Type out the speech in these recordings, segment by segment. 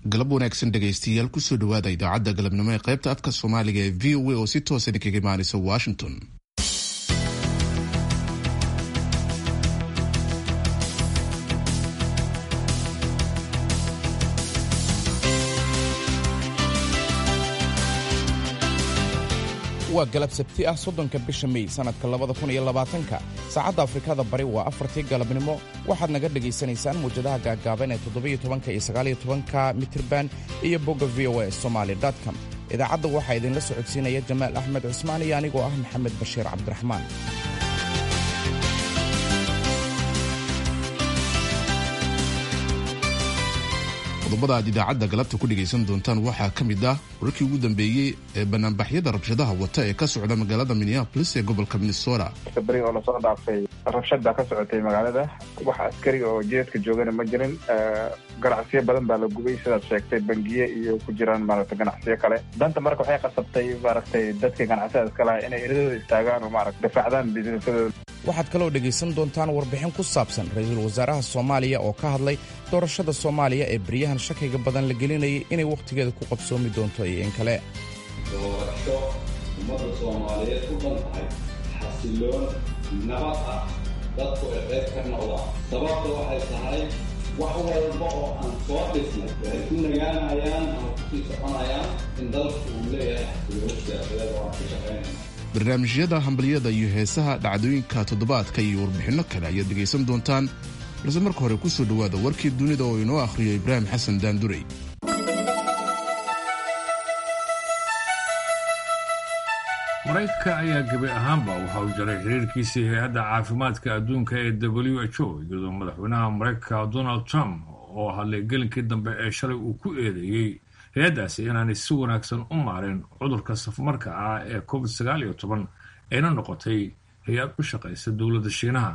galab wanaagsan dhegaystayaal kusoo dhawaada idaacadda galabnimo ee qaybta afka soomaaliga ee v o a oo si toosa idinkaga imaanaysa washington waa galab sabti ah soddonka bisha mey sannadka labada kun iyo labaatanka saacadda afrikada bari waa afartii galabnimo waxaad naga dhegaysanaysaan muwjadaha gaaggaaban ee toddobiyo tobanka iyo sagaaliyo tobanka mitirban iyo bogga v o a somaali com idaacadda waxaa idinla socodsiinaya jamaal axmed cusmaan iyo anigoo ah maxamed bashiir cabdiraxmaan qodobada aad idaacadda galabta ku dhegaysan doontaan waxaa ka mid ah wararkii ugu dambeeyey ee banaanbaxyada rabshadaha wata ee ka socda magaalada minneapolis ee gobolka minnesota beri oo lasoo dhaafay rabshad baa ka socotay magaalada wax askari oo jeedka joogana ma jirin ganacsiyo badan baa la gubay sidaad sheegtay bangiye iyo ku jiraan maaragta ganacsiyo kale danta marka waxay qasabtay maaragtay dadka ganacsiyada iska laha inay eradooda istaagaan oo maarata difaacdaan bisinsadooda waxaad kaloo dhegaysan doontaan warbixin ku saabsan ra-iisul wasaaraha soomaaliya oo ka hadlay doorashada soomaaliya ee beryahan shakiga badan la gelinayay inay wakhtigeeda ku qabsoomi doonto iyo in kale doorasho ummadda soomaaliyeed u dhan tahay xasiloon nabad ah dadku ay qayb ka noqdaan sababta waxay tahay wax walba oo aan soo dhisnay waxay ku nagaanayaan ama kusii soconayaan in dalku uu leeyahay xasiloon siyaasadeed oo aan ka shaqaynayna barnaamijyada hambalyada iyo heesaha dhacdooyinka toddobaadka iyo warbixinno kale ayaad dhegaysan doontaan balse marka hore kusoo dhowaada warkii dunida oo inoo akhriyo ibraahim xasan daandurey maraykanka ayaa gebi ahaanba waxa uu jaray xiriirkiisii hay-adda caafimaadka adduunka ee w h o iyadoo madaxweynaha maraykanka donald trump oo hadlay gelinkii dambe ee shalay uu ku eedeeyey hay-addaasi inaanay si wanaagsan u maareen cudurka safmarka ah ee covid sagaal iyo toban ayna noqotay hay-ad u shaqaysa dowladda shiinaha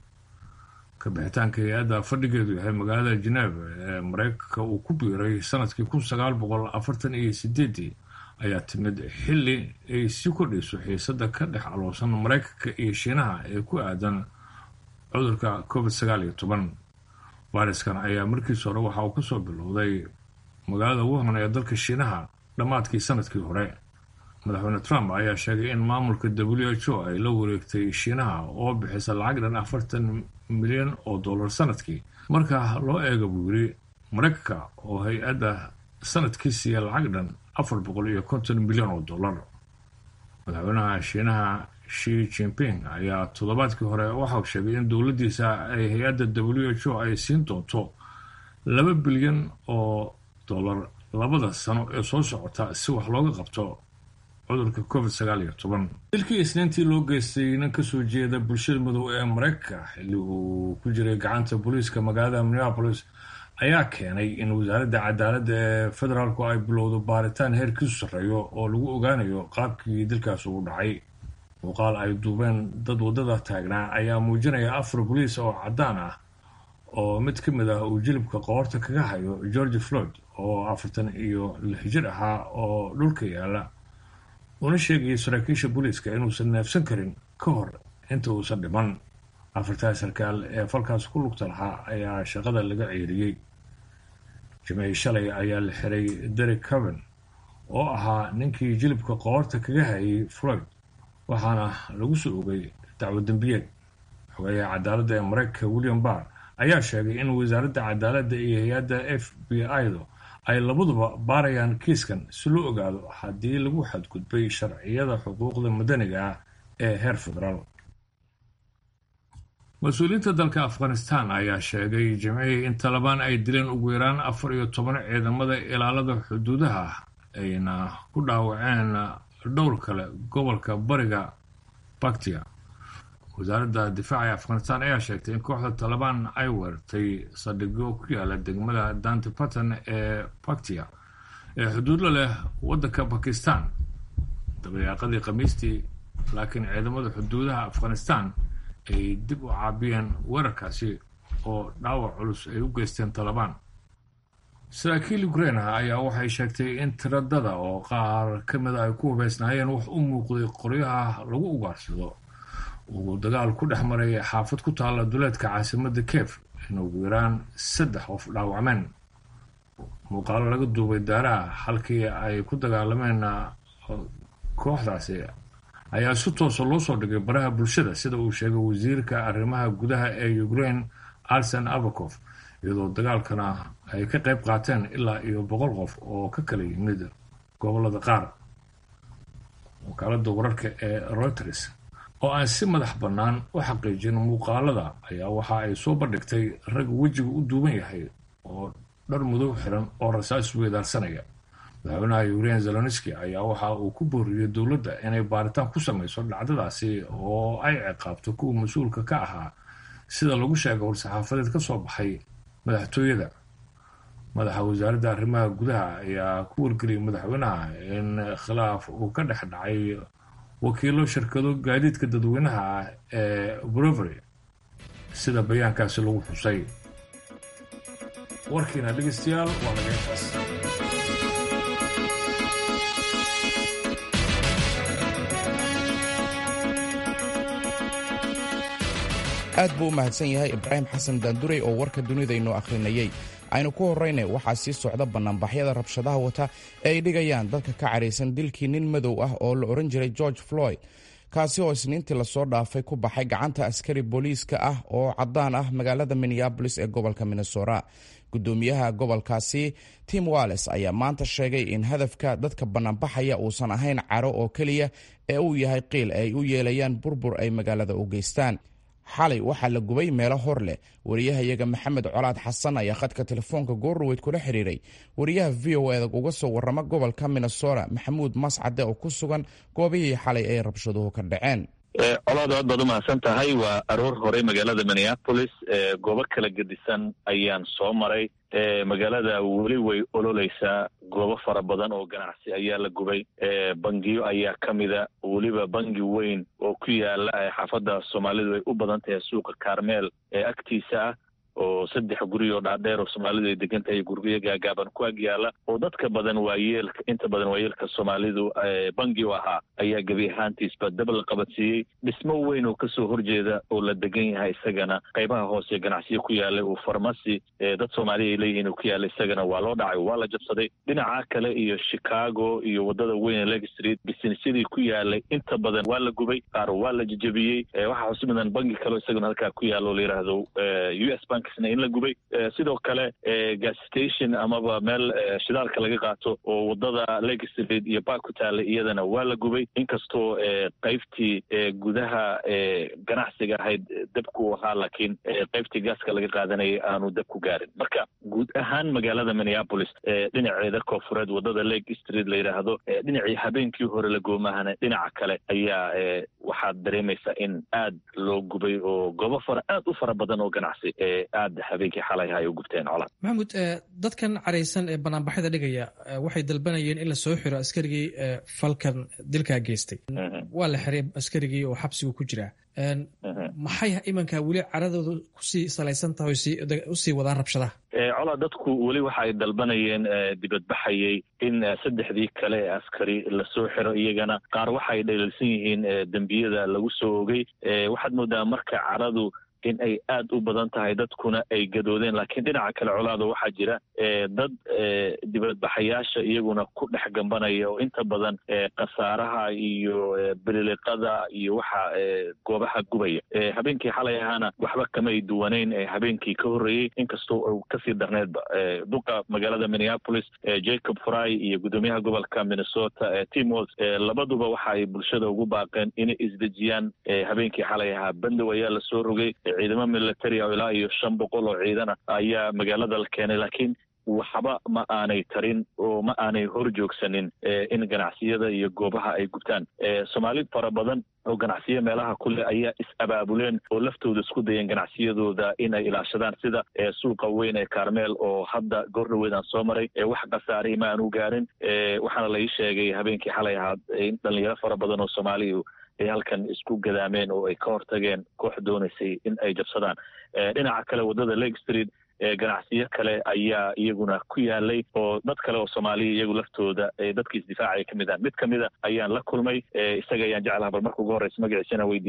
kabixitaanka hay-adda fadhigeedu yahay magaalada geneva ee maraykanka uu ku biiray sanadkii kun sagaal boqol afartan iyo sideedii ayaa timid xilli ay sii kordhayso xiisada ka dhex aloosan maraykanka iyo shiinaha ee ku aadan cudurka covid sagaal iyo toban fariskan ayaa markiis hore waxa uu kasoo bilowday magaalada wuhan ee dalka shiinaha dhammaadkii sanadkii hore madaxweyne trump ayaa sheegay in maamulka w h o ay la wareegtay shiinaha oo bixisa lacag dhan afartan milyan oo dollar sanadkii marka loo eega buu yiri maraykanka oo hay-adda sanadkii siiya lacag dhan afar boqol iyo konton milyan oo dollar madaxweynaha shiinaha shi jinping ayaa toddobaadkii hore waxauu sheegay in dowladdiisa ay hay-adda w h o ay siin doonto laba bilyan oo dollar labada sano ee soo socota si wax looga qabto cudurka covid sagaal iyo toban dilkii isniintii loo geystay nin kasoo jeeda bulshada madow ee maraykanka xilli uu ku jiray gacanta booliiska magaalada minneapolis ayaa keenay in wasaaradda cadaaladda ee federaalku ay bilowdo baaritaan heerkiisu sarreeyo oo lagu ogaanayo qaabkii dilkaas ugu dhacay muuqaal ay duubeen dad waddada taagnaa ayaa muujinaya afar boliis oo caddaan ah oo mid ka mid ah uu jilibka qoorta kaga hayo george floyd oo afartan iyo lix jir ahaa oo dhulka yaala una sheegayay saraakiisha booliiska inuusan neefsan karin ka hor inta uusan dhiman afartaa sarkaal ee falkaas ku lugta lahaa ayaa shaqada laga ceeriyey jimcii shalay ayaa la xiray derek caven oo ahaa ninkii jilibka qoorta kaga hayay floyd waxaana lagu soo ogay dacwo dembiyeed xogayaha cadaaladda ee maraykanka william barr ayaa sheegay in wasaaradda cadaaladda iyo hay-adda f b i-du ay labaduba baarayaan kiiskan si loo ogaado haddii lagu xadgudbay sharciyada xuquuqda madaniga ah ee heer federaal mas-uuliyiinta dalka afghanistan ayaa sheegay jimcihii in talabaan ay dileen ugu yaraan afar iyo toban ciidamada ilaalada xuduudaha ayna ku dhaawaceen dhowr kale gobolka bariga baktiya wasaaradda difaaca ee afghanistan ayaa sheegtay in kooxda talabaan ay weerartay saldhigyo ku yaala degmada danti batan ee baktiya ee xuduudla leh waddanka bakistan dabayaaqadii khamiistii laakiin ciidamada xuduudaha afghanistan ay dib u caabiyeen weerarkaasi oo dhaawac culus ay u geysteen talabaan saraakiil ukrain ah ayaa waxay sheegtay in tiradada oo qaar ka mida ay ku hubeysnaayeen wax u muuqday qoryaha lagu ugaarsado uu dagaal ku dhex maray xaafad ku taalla duleedka caasimadda kiev in ugu yaraan saddex qof dhaawacmeen muuqaalo laga duubay daaraha halkii ay ku dagaalameen kooxdaasi ayaa si toosa loo soo dhigay baraha bulshada sida uu sheegay wasiirka arrimaha gudaha ee ukraine arsen abakof iyadoo dagaalkana ay ka qayb qaateen ilaa iyo boqol qof oo ka kala yimid gobolada qaar wakaalada wararka ee reuters oo aan si madax bannaan u xaqiijin muuqaalada ayaa waxa ay soo bandhigtay rag wejiga u duuban yahay oo dhar mudow xiran oo rasaas weedaarsanaya madaxweynaha ukraine zelonski ayaa waxa uu ku booriyey dowladda inay baaritaan ku samayso dhacdadaasi oo ay ciqaabto kuwa mas-uulka ka ahaa sida lagu sheegay war-saxaafadeed ka soo baxay madaxtooyada madaxa wasaaradda arrimaha gudaha ayaa ku wargeliyay madaxweynaha in khilaaf uu ka dhex dhacay wakiilo shirkado gaadiidka dadweynaha ah ee brovery sida bayaankaasi lagu xusay warkiina dhegeystayaal waa laga intaas aad buu u mahadsan yahay ibraahim xasan daandurey oo warka dunida inoo akhrinayey aynu ku horrayna waxaa sii socda bannaanbaxyada rabshadaha wata ee ay dhigayaan dadka ka cadhaysan dilkii nin madow ah oo la odhan jiray george floyd kaasi oo isniintii lasoo dhaafay ku baxay gacanta askari booliiska ah oo caddaan ah magaalada minneabolis ee gobolka minnesota gudoomiyaha gobolkaasi tim walles ayaa maanta sheegay in hadafka dadka bannaanbaxaya uusan ahayn caro oo keliya ee uu yahay qiil ay u yeelayaan burbur ay magaalada u geystaan xalay waxaa la gubay meelo hor leh wariyahayaga maxamed colaad xasan ayaa khadka telefoonka goorroweyd kula xiriiray wariyaha v o eda uga soo warrama gobolka minnesota maxamuud mascade oo ku sugan goobihii xalay ay rabshaduhu ka dhaceen colaad aad baad umahadsan tahay waa aroor hore magaalada minneapolis goobo kala gedisan ayaan soo maray magaalada weli way ololeysaa goobo fara badan oo ganacsi ayaa la gubay bangiyo ayaa ka mida weliba bangi weyn oo ku yaala xaafadda soomaalidu ay u badan tahay suuqa carmel ee agtiisa ah oo saddex guri oo dhaadheer oo soomaalidu ay degan tahay guryo gaagaaban ku ag yaala oo dadka badan waayeelka inta badan waayeelka soomaalidu bangi u ahaa ayaa gebi ahaantiisba dab la qabadsiiyey dhismo weyn oo kasoo horjeeda oo la degan yahay isagana qaybaha hoose ganacsiyo ku yaalay uu farmasi dad soomaaliya ay leeyihiin ku yaala isagana waa loo dhacay waa la jabsaday dhinaca kale iyo chicago iyo wadada weyn ee leg street bisinesyadii ku yaalay inta badan waa la gubay qaar waa la jejebiyey waxaa xusi mudan bangi kaleo isagana halkaa ku yaala oo la yidhaahdo u s bank in la gubay sidoo kale gas station amaba meel shidaalka laga qaato oo wadada leg street iyo bark ku taala iyadana waa la gubay inkastoo qaybtii gudaha ganacsiga ahayd dabku ahaa laakiin qaybtii gaaska laga qaadanayay aanu dab ku gaarin marka guud ahaan magaalada minneapolis dhinaceeda koofureed wadada leg street la yidhaahdo dhinacii habeenkii hore la goomahana dhinaca kale ayaa waxaad dareemaysaa in aad loo gubay oo goobo fara aad u fara badan oo ganacsi aad habeenkii xalay ay u gubteen colaad maxamuud dadkan caraysan ee banaanbaxyada dhigaya waxay dalbanayeen in la soo xiro askarigii falkan dilkaa geystay waa la xiray askarigii oo xabsigu ku jiraa maxay imanka weli caradooda kusii salaysan tahay usii wadaan rabshadaha colaa dadku weli waxa ay dalbanayeen dibadbaxayay in saddexdii kale ee askari lasoo xiro iyagana qaar waxa ay dhaliilsan yihiin dembiyada lagu soo ogay waxaad moodaa marka caradu in ay aad u badan tahay dadkuna ay gadoodeen laakiin dhinaca kale colaada waxaa jira dad dibadbaxayaasha iyaguna ku dhex gambanaya oo inta badan khasaaraha iyo bililiqada iyo waxa goobaha gubaya habeenkii xalay ahaana waxba kamay duwanayn habeenkii ka horreeyey inkastoo u kasii darneedba duqa magaalada minneapolis jacob fry iyo guddoomiyaha gobolka minnesota tim walls labaduba waxa ay bulshada ugu baaqeen inay isdejiyaan habeenkii xalay ahaa bandow ayaa lasoo rogay ciidamo military oo ilaa iyo shan boqol oo ciidana ayaa magaalada la keenay laakiin waxba ma aanay tarin oo ma aanay hor joogsanin in ganacsiyada iyo goobaha ay gubtaan soomaali fara badan oo ganacsiyo meelaha kule ayaa is-abaabuleen oo laftooda isku dayeen ganacsiyadooda in ay ilaashadaan sida suuqa weyn ee carmel oo hadda goordhaweed aan soo maray wax khasaarey ma aanu gaarin waxaana la ii sheegay habeenkii xalay ahaad in dhalinyaro fara badan oo soomaaliya ay halkan isku gadaameen oo ay ka hortageen koox doonaysay in ay jabsadaan dhinaca kale waddada lake street ganacsiyo kale ayaa iyaguna ku yaalay oo dad kale oo soomaaliya iyagu laftooda dadkii isdifaacaya ka mid ah mid kamida ayaan la kulmay isaga ayaan jeclaha bal marka ugu horreysa magaciisa inaan weydiiyo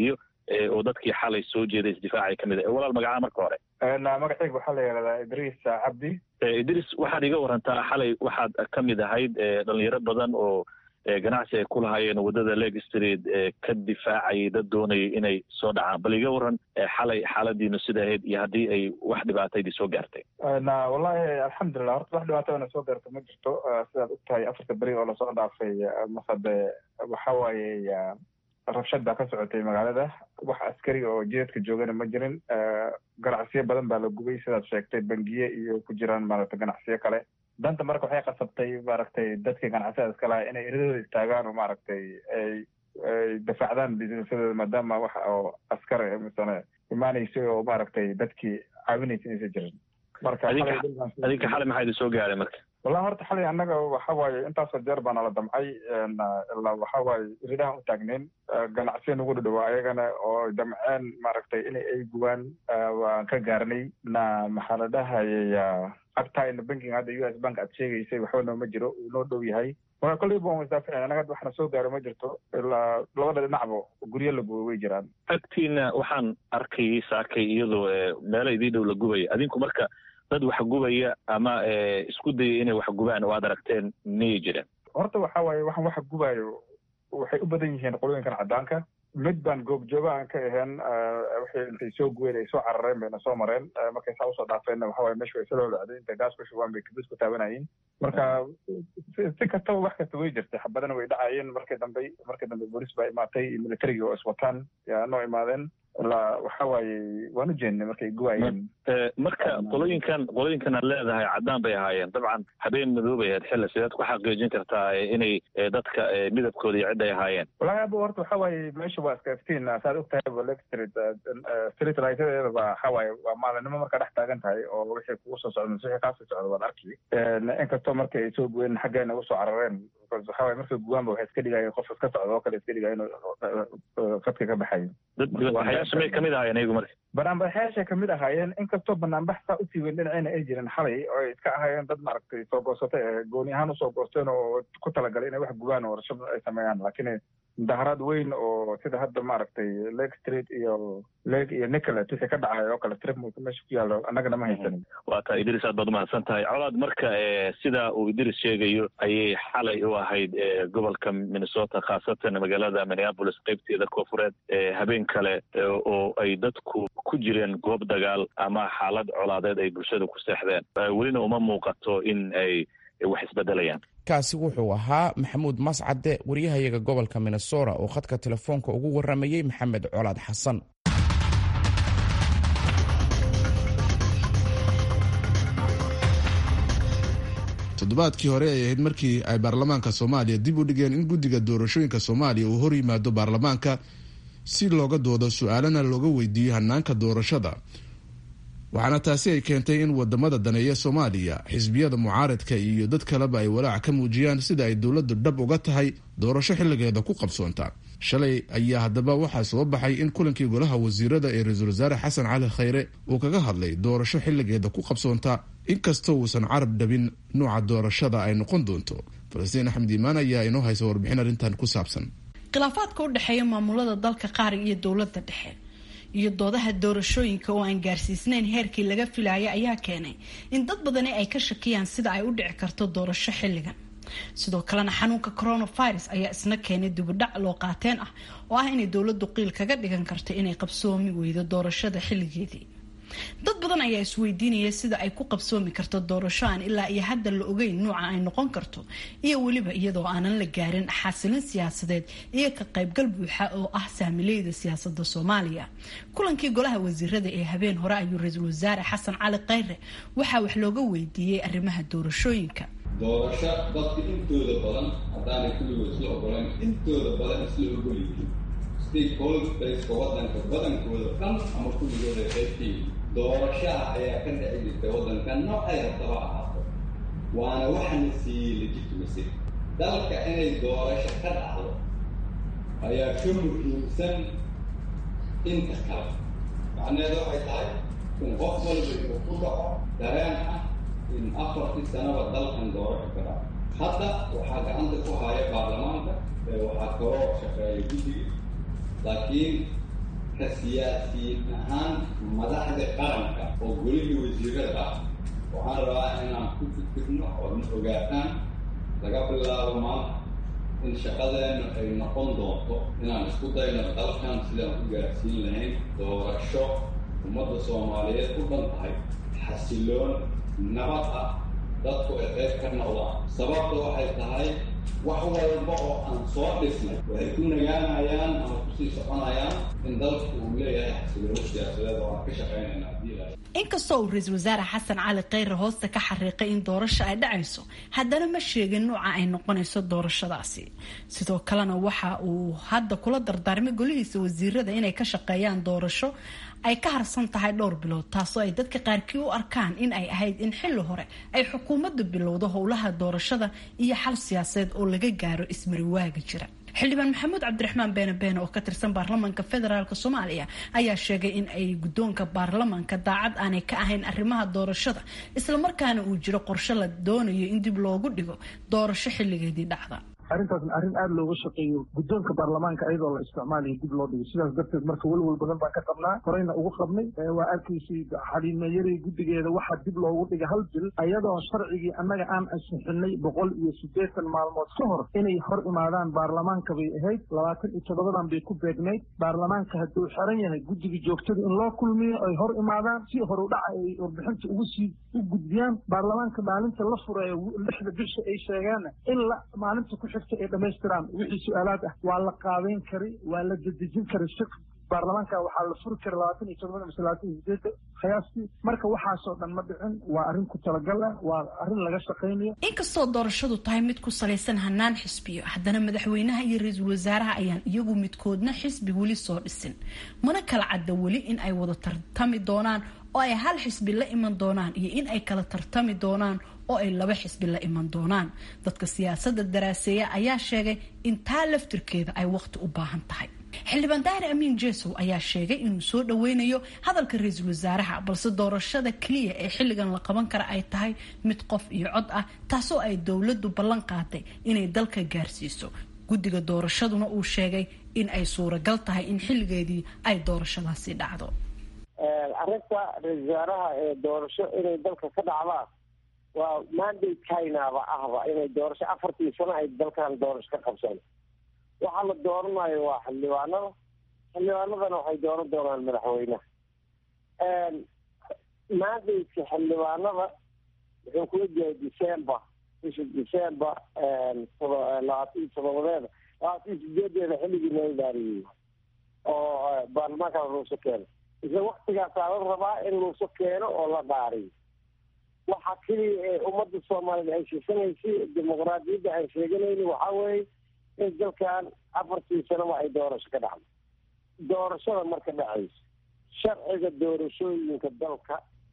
oo dadkii xalay soo jeeday isdifaacay ka mid a walaal magacaa marka hore magaceyga waxaa la yihahdaa idriis cabdi idriis waxaad iga warantaa xalay waxaad ka mid ahayd dhalinyaro badan oo ganacsi ay ku lahaayeen waddada leg street ka difaacayay dad doonayay inay soo dhacaan bal iga waran xalay xaaladiinu sida ahayd iyo haddii ay wax dhibaataydii soo gaartay wallahi alxamdulilah horta wax dhibaato ana soo gaarto ma jirto sidaad og tahay afarta beri oo lasoo dhaafay masade waxa waaye rabshad baa ka socotay magaalada wax askari oo jidadka joogana ma jirin ganacsiyo badan baa la gubay sidaad sheegtay bangiye iyo ku jiraan maaragtay ganacsiyo kale danta marka waxay qasabtay maaragtay dadkii ganacsiyada iska lahaa inay eradooda istaagaan oo maaragtay ay ay dafaacdaan businessadooda maadaama waxa oo askar misane imaanaysa oo maaragtay dadkii caawinaysa inaysa jirin marka adinka xalay maxaa idin soo gaaray marka wallahi horta xalay annaga waxa waaye intaasoo jeer baa nala damcay ilaa waxa waaye ridahan u taagnayn ganacsiya nagu dhadhawaa ayagana oo damceen maaragtay in ay gubaan waan ka gaarnay na maxaa la dhahayay agtaayna banking hadda u s bank aad sheegaysay waxba nooma jiro uu noo dhow yahay marka kolleyba waan isdaaficin annaga hadda waxna soo gaaro ma jirto ilaa labada dhinacba guryo la gubay way jiraan agtiina waxaan arkayay saakay iyadoo meelo idii dhow la gubaya adinku marka dad wax gubaya ama isku dayay inay wax gubaan oo aad aragteen miyay jireen horta waxa waaye waxaan waxa gubaayo waxay u badan yihiin qolooyinkan caddaanka mid baan goobjooga aan ka ahayn waxay intay soo guween ay soo carareen bayna soo mareen markay saa usoo dhaafeenna waxa waye meesha way soo lolacday intay gaas ku shubaan bay kabis ku taabanayeen marka si kastaba wax kasta way jirtay xabadana way dhacayeen markii dambe markii dambe boolis baa imaatay iyo militarigii oo iswataan yaa noo imaadeen ilaa waxa waaye waan u jeennay markay guwaayeen marka qolooyinkan qolooyinkan aad leedahay caddaan bay ahaayeen dabcan habeen madoobay ahayd xilla sideed ku xaqiijin kartaa inay dadka midabkooda iyo cid ay ahaayeen wallahi aba horta waxa waaye meesha waa iska iftiin saad og tahay ba leg street street lightyadeeda ba waxa waaye waa maalinimo markaa dhex taagan tahay oo wixii kugu soo socda mise wixii kaasoo socda waad arki inkastoo markay ay soo guween xaggeena usoo carareen waxa waaye markay guwaanba waxay iska dhigayeen qof iska socda oo kale iska dhigaya inuu fadka ka baxayo may kamid ahaayeen iyagu marka banaanbaxyaashay kamid ahaayeen inkastoo banaanbax saa usii weyn dhinacayna ay jirin xalay oo ay iska ahaayeen dad maaragtay soo goosatay ee gooni ahaan usoo goosteen oo ku talagalay inay wax gubaan oo rashad ay sameeyaan laakiin mudaharaad weyn oo sida hadda maaragtay lake street iyo lake iyo nicolet wixii ka dhacay oo kale strip meesha ku yaallo annagana ma haysanin waa taa idris aad baad umahadsan tahay colaad marka sida uu idris sheegayo ayay xalay u ahayd gobolka minnesota khaasatan magaalada minneapolis qeybteeda koofureed habeen kale oo ay dadku ku jireen goob dagaal ama xaalad colaadeed ay bulshada ku seexdeen welina uma muuqato in ay wax isbedelayaan kaasi wuxuu ahaa maxamuud mascade wariyahayaga gobolka minnesota oo khadka telefoonka ugu waramayey maxamed colaad xasan toddobaadkii hore ay ahayd markii ay baarlamaanka soomaaliya dib u dhigeen in guddiga doorashooyinka soomaaliya uu hor yimaado baarlamaanka si looga doodo su-aalana looga weydiiyo hanaanka doorashada waxaana taasi ay keentay in wadamada daneeya soomaaliya xisbiyada mucaaradka iyo dad kaleba ay walaac ka muujiyaan sida ay dowladdu dhab uga tahay doorasho xilligeeda ku qabsoonta shalay ayaa haddaba waxaa soo baxay in kulankii golaha wasiirada ee ra-iisul wasaare xasan cali khayre uu kaga hadlay doorasho xilligeeda ku qabsoonta inkastoo uusan carab dhabin nuuca doorashada ay noqon doonto falastiin axmed iimaan ayaa inoo haysa warbixin arrintan ku saabsan khilaafaadka u dhexeeya maamulada dalka qaar iyo dowladda dhexe iyo doodaha doorashooyinka oo aan gaarsiisnayn heerkii laga filaya ayaa keenay in dad badani ay ka shakiyaan sida ay u dhici karto doorasho xilligan sidoo kalena xanuunka coronavirus ayaa isna keenay dibudhac loo qaateen ah oo ah inay dowladdu qiil kaga dhigan karto inay qabsoomi weydo doorashada xilligeedii dad badan ayaa isweydiinaya sida ay ku qabsoomi karto doorasho aan ilaa iyo hadda la ogeyn nuuca ay noqon karto iyo weliba iyadoo aanan la gaarin xasilin siyaasadeed iyo ka qaybgal buuxa oo ah saamileyda siyaasada soomaaliya kulankii golaha wasiirada ee habeen hore ayuu ra-iisul wasaare xasan cali khayre waxaa wax looga weydiiyey arrimaha doorashooyinka doorasho dadka intooda badan haddaanay kulligood isla ogolan intooda badan isla ogolyihiin stakeholderska wadanka badankooda dhan ama kulligooda qaybtii doorashaha ayaa ka dhici jirta waddanka noocay rabtaba ahaato waana waxana siiyey legitimacy dalka inay doorasho ka dhacdo ayaa ka muhiimsan inta kale macnaheedu waxay tahay in qof walba inuu ku dhaco dareen ah in afartii sanaba dalkan doorasho ka dhaco hadda waxaa gacanta ku haya baarlamaanka ee waxaa kaloo shaqeeya guddiga laakiin ka siyaasiyiin ahaan madaxda qaranka oo golihii wasiirada ah waxaan rabaa inaan ku fikirno oodna ogaataan laga bilaabo maanta in shaqadeennu ay noqon doonto inaan isku dayno dalkan sidaan ku gaarsiin lahayn doorasho ummadda soomaaliyeed u dhan tahay xasiloon nabad ah dadku ay qayb ka noqdaan sababta waxay tahay wax walba oo aan soo dhisnay waxay ku nagaanayaan ama kusii soconayaan in dalku uu leeyahay xasilooni siyaasadeed oo aan ka shaqaynayna haddii la inkastoo uu ra-iisul wasaare xasan cali kheyre hoosta ka xariiqay in doorasho ay dhacayso haddana ma sheegin nuuca ay noqonayso doorashadaasi sidoo kalena waxa uu hadda kula dardaarmay golihiisa wasiirada inay ka shaqeeyaan doorasho ay ka harsan tahay dhowr bilood taasoo ay dadka qaarkii u arkaan in ay ahayd in xilli hore ay xukuumaddu bilowdo howlaha doorashada iyo xal siyaasadeed oo laga gaaro ismariwaaga jira xildhibaan maxamuud cabdiraxmaan beene beene oo ka tirsan baarlamaanka federaalk soomaaliya ayaa sheegay in ay guddoonka baarlamaanka daacad aanay ka ahayn arrimaha doorashada islamarkaana uu jiro qorshe la doonayo in dib loogu dhigo doorasho xilligeedii dhacda arrintaasna arrin aada looga shaqeeyo guddoonka baarlamaanka iyadoo la isticmaalayo dib loo dhigo sidaas darteed marka welwel badan baan ka qabnaa horeyna ugu qabnay waa arkaysay xaliimayari guddigeeda waxaa dib loogu dhigay hal bil ayadoo sharcigii annaga aan ansixinay boqol iyo siddeetan maalmood ka hor inay hor imaadaan baarlamaanka bay ahayd labaatan iyo toddobadan bay ku beegnayd baarlamaanka hadduu xiran yahay guddiga joogtada in loo kulmiyo ay hor imaadaan si horudhaca ay warbixinta ugu sii u gudbiyaan baarlamaanka maalinta la fureeyo lixda bisha ay sheegaanna in la maalinta ku ay dhamaystiraan wixii su-aalaad ah waa la qaabeyn kari waa la dedejin kari si baarlamaanka waxaa la furi kara labaatan iyo todobada mise labaatan iyo sideeda qiyaastii marka waxaasoo dhan ma dhicin waa arrin ku talagal ah waa arrin laga shaqaynayo inkastoo doorashadu tahay mid ku salaysan hanaan xisbiyo haddana madaxweynaha iyo ra-iisul wasaaraha ayaan iyagu midkoodna xisbi weli soo dhisin mana kala cadda weli in ay wada tartami doonaan oo ay hal xisbi la iman doonaan iyo in ay kala tartami doonaan oo ay laba xisbi la iman doonaan dadka siyaasadda daraaseeya ayaa sheegay in taa laftirkeeda ay waqti u baahan tahay xildhibaan daahir amiin jesow ayaa sheegay inuu soo dhaweynayo hadalka ra-iisul wasaaraha balse doorashada keliya ee xilligan la qaban kara ay tahay mid qof iyo cod ah taasoo ay dowladdu ballan qaaday inay dalka gaarsiiso guddiga doorashaduna uu sheegay in ay suuragal tahay in xilligeedii ay doorashadaasi dhacdo arrinta ra-isul wasaaraha ee doorasho inay dalka ka dhacdaan waa mandate chinaaba ahba inay doorasho afartii sano ay dalkan doorasho ka qabsan waxaa la dooranayo waa xildhibaanada xildhibaanadana waxay dooran doonaan madaxweynaha mandate-ka xildhibaanada wuxuu kula jiray december bisha december labaatan iyo todobadeeda labaatan iyo sideedeeda xilligii loo dhaariyey oo baarlamaanka luuso keeno isla waktigaasaa la rabaa in luuso keeno oo la dhaariyo waxa keliya ee ummadda soomaaliyeed ay sheesanaysay dimuqraadiyadda aan sheeganayni waxaa weeye in dalkan afartii sanaba ay doorasho ka dhacdo doorashada marka dhacayso sharciga doorashooyinka dalka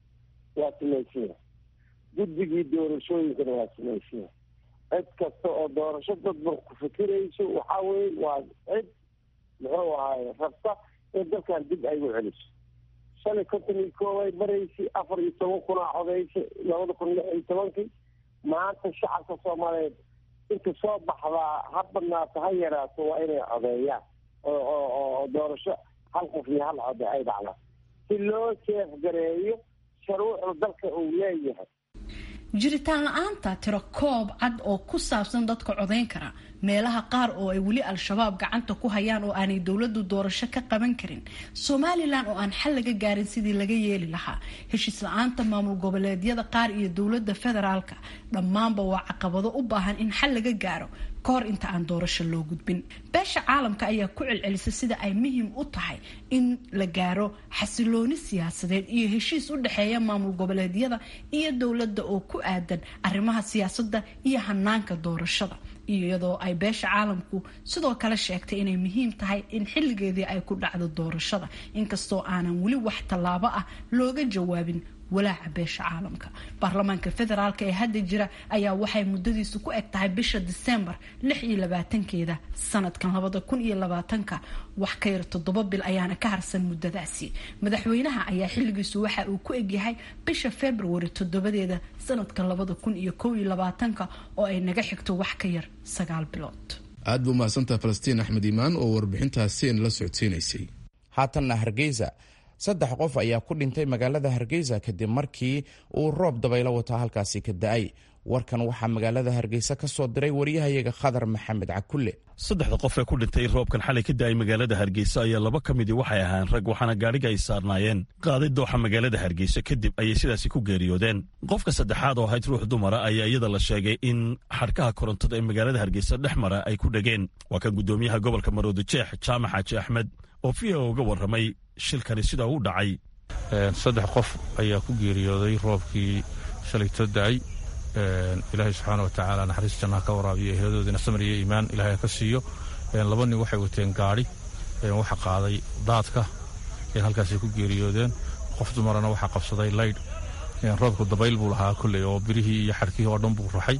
waa samaysiya guddigii doorashooyinkana waa samaysiya cid kasta oo doorasho dadban ku fikirayso waxaa weye waa cid muxuu ahaay rabta in dalkan dib ay u celiso shan iyo konton iyo koob ay maraysay afar iyo toban kunaa codaysay labada kun lix iyo tobankii maanta shacabka soomaaliyeed inta soo baxdaa ha badnaato ha yaraato waa inay codeeyaan oo oo doorasho hal qof iyo hal code ay dhacdaan si loo jeefgareeyo sharuucda dalka uu leeyahay jiritaan la-aanta tiro koob cad oo ku saabsan dadka codayn kara meelaha qaar oo ay weli al-shabaab gacanta ku hayaan oo aanay dowladu doorasho ka qaban karin somalilan oo aan xal laga gaarin sidii laga yeeli lahaa heshiis la-aanta maamul goboleedyada qaar iyo dowlada federaalka dhammaanba waa caqabado u baahan in xal laga gaaro kahor inta aan doorasho loo gudbin beesha caalamka ayaa ku celcelisa sida ay muhiim u tahay in la gaaro xasilooni siyaasadeed iyo heshiis u dhexeeya maamul goboleedyada iyo dowladda oo ku aadan arrimaha siyaasadda iyo hanaanka doorashada iyadoo ay beesha caalamku sidoo kale sheegtay inay muhiim tahay in xilligeedii ay ku dhacdo doorashada inkastoo aanan weli wax tallaabo ah looga jawaabin walaaca beesha caalamka baarlamaanka federaalk ee hadda jira ayaa waxay muddadiisu ku eg tahay bisha disembar lix iyo labaatankeeda sanadkan labada kun iyo labaatanka wax ka yar toddoba bil ayaana ka harsan muddadaasi madaxweynaha ayaa xilligiisu waxa uu ku egyahay bisha februari toddobadeeda sanadka labada kun iyo kow iyo labaatanka oo ay naga xigto wax ka yar sagaal bilood aad buu mahadsantaha falastiin axmed iimaan oo warbixintaasi la socodsiinaysay haatanna hargeysa saddex qof ayaa ku dhintay magaalada hargeysa kadib markii uu roob dabaylo wataa halkaasi ka da-ay warkan waxaa magaalada hargeysa ka soo diray waryahayaga khadar maxamed cakulle saddexda qof ee ku dhintay roobkan xalay ka da-ay magaalada hargeysa ayaa laba ka midii waxay ahaan rag waxaana gaadhiga ay saarnaayeen qaaday dooxa magaalada hargeysa kadib ayay sidaasi ku geeriyoodeen qofka saddexaad oo ahayd ruux dumara ayaa iyada la sheegay in xadhkaha korontada ee magaalada hargeysa dhex mara ay ku dhegeen waa kan guddoomiyaha gobolka maroodi jeex jaamac xaaji axmed oo v o uga warramay shilkani sida u dhacay saddex qof ayaa ku geeriyooday roobkii shalayto da-ay ilaahay subxaana wa tacaala naxariis jannaha ka waraabiyo eheladoodina samir iyo iimaan ilahay ka siiyo laba nin waxay wateen gaadhi waxa qaaday daadka halkaasay ku geeriyoodeen qof dumarana waxaa qabsaday laydh roobku dabayl buu lahaa kolley oo birihii iyo xadhkihii oo dhan buu raxay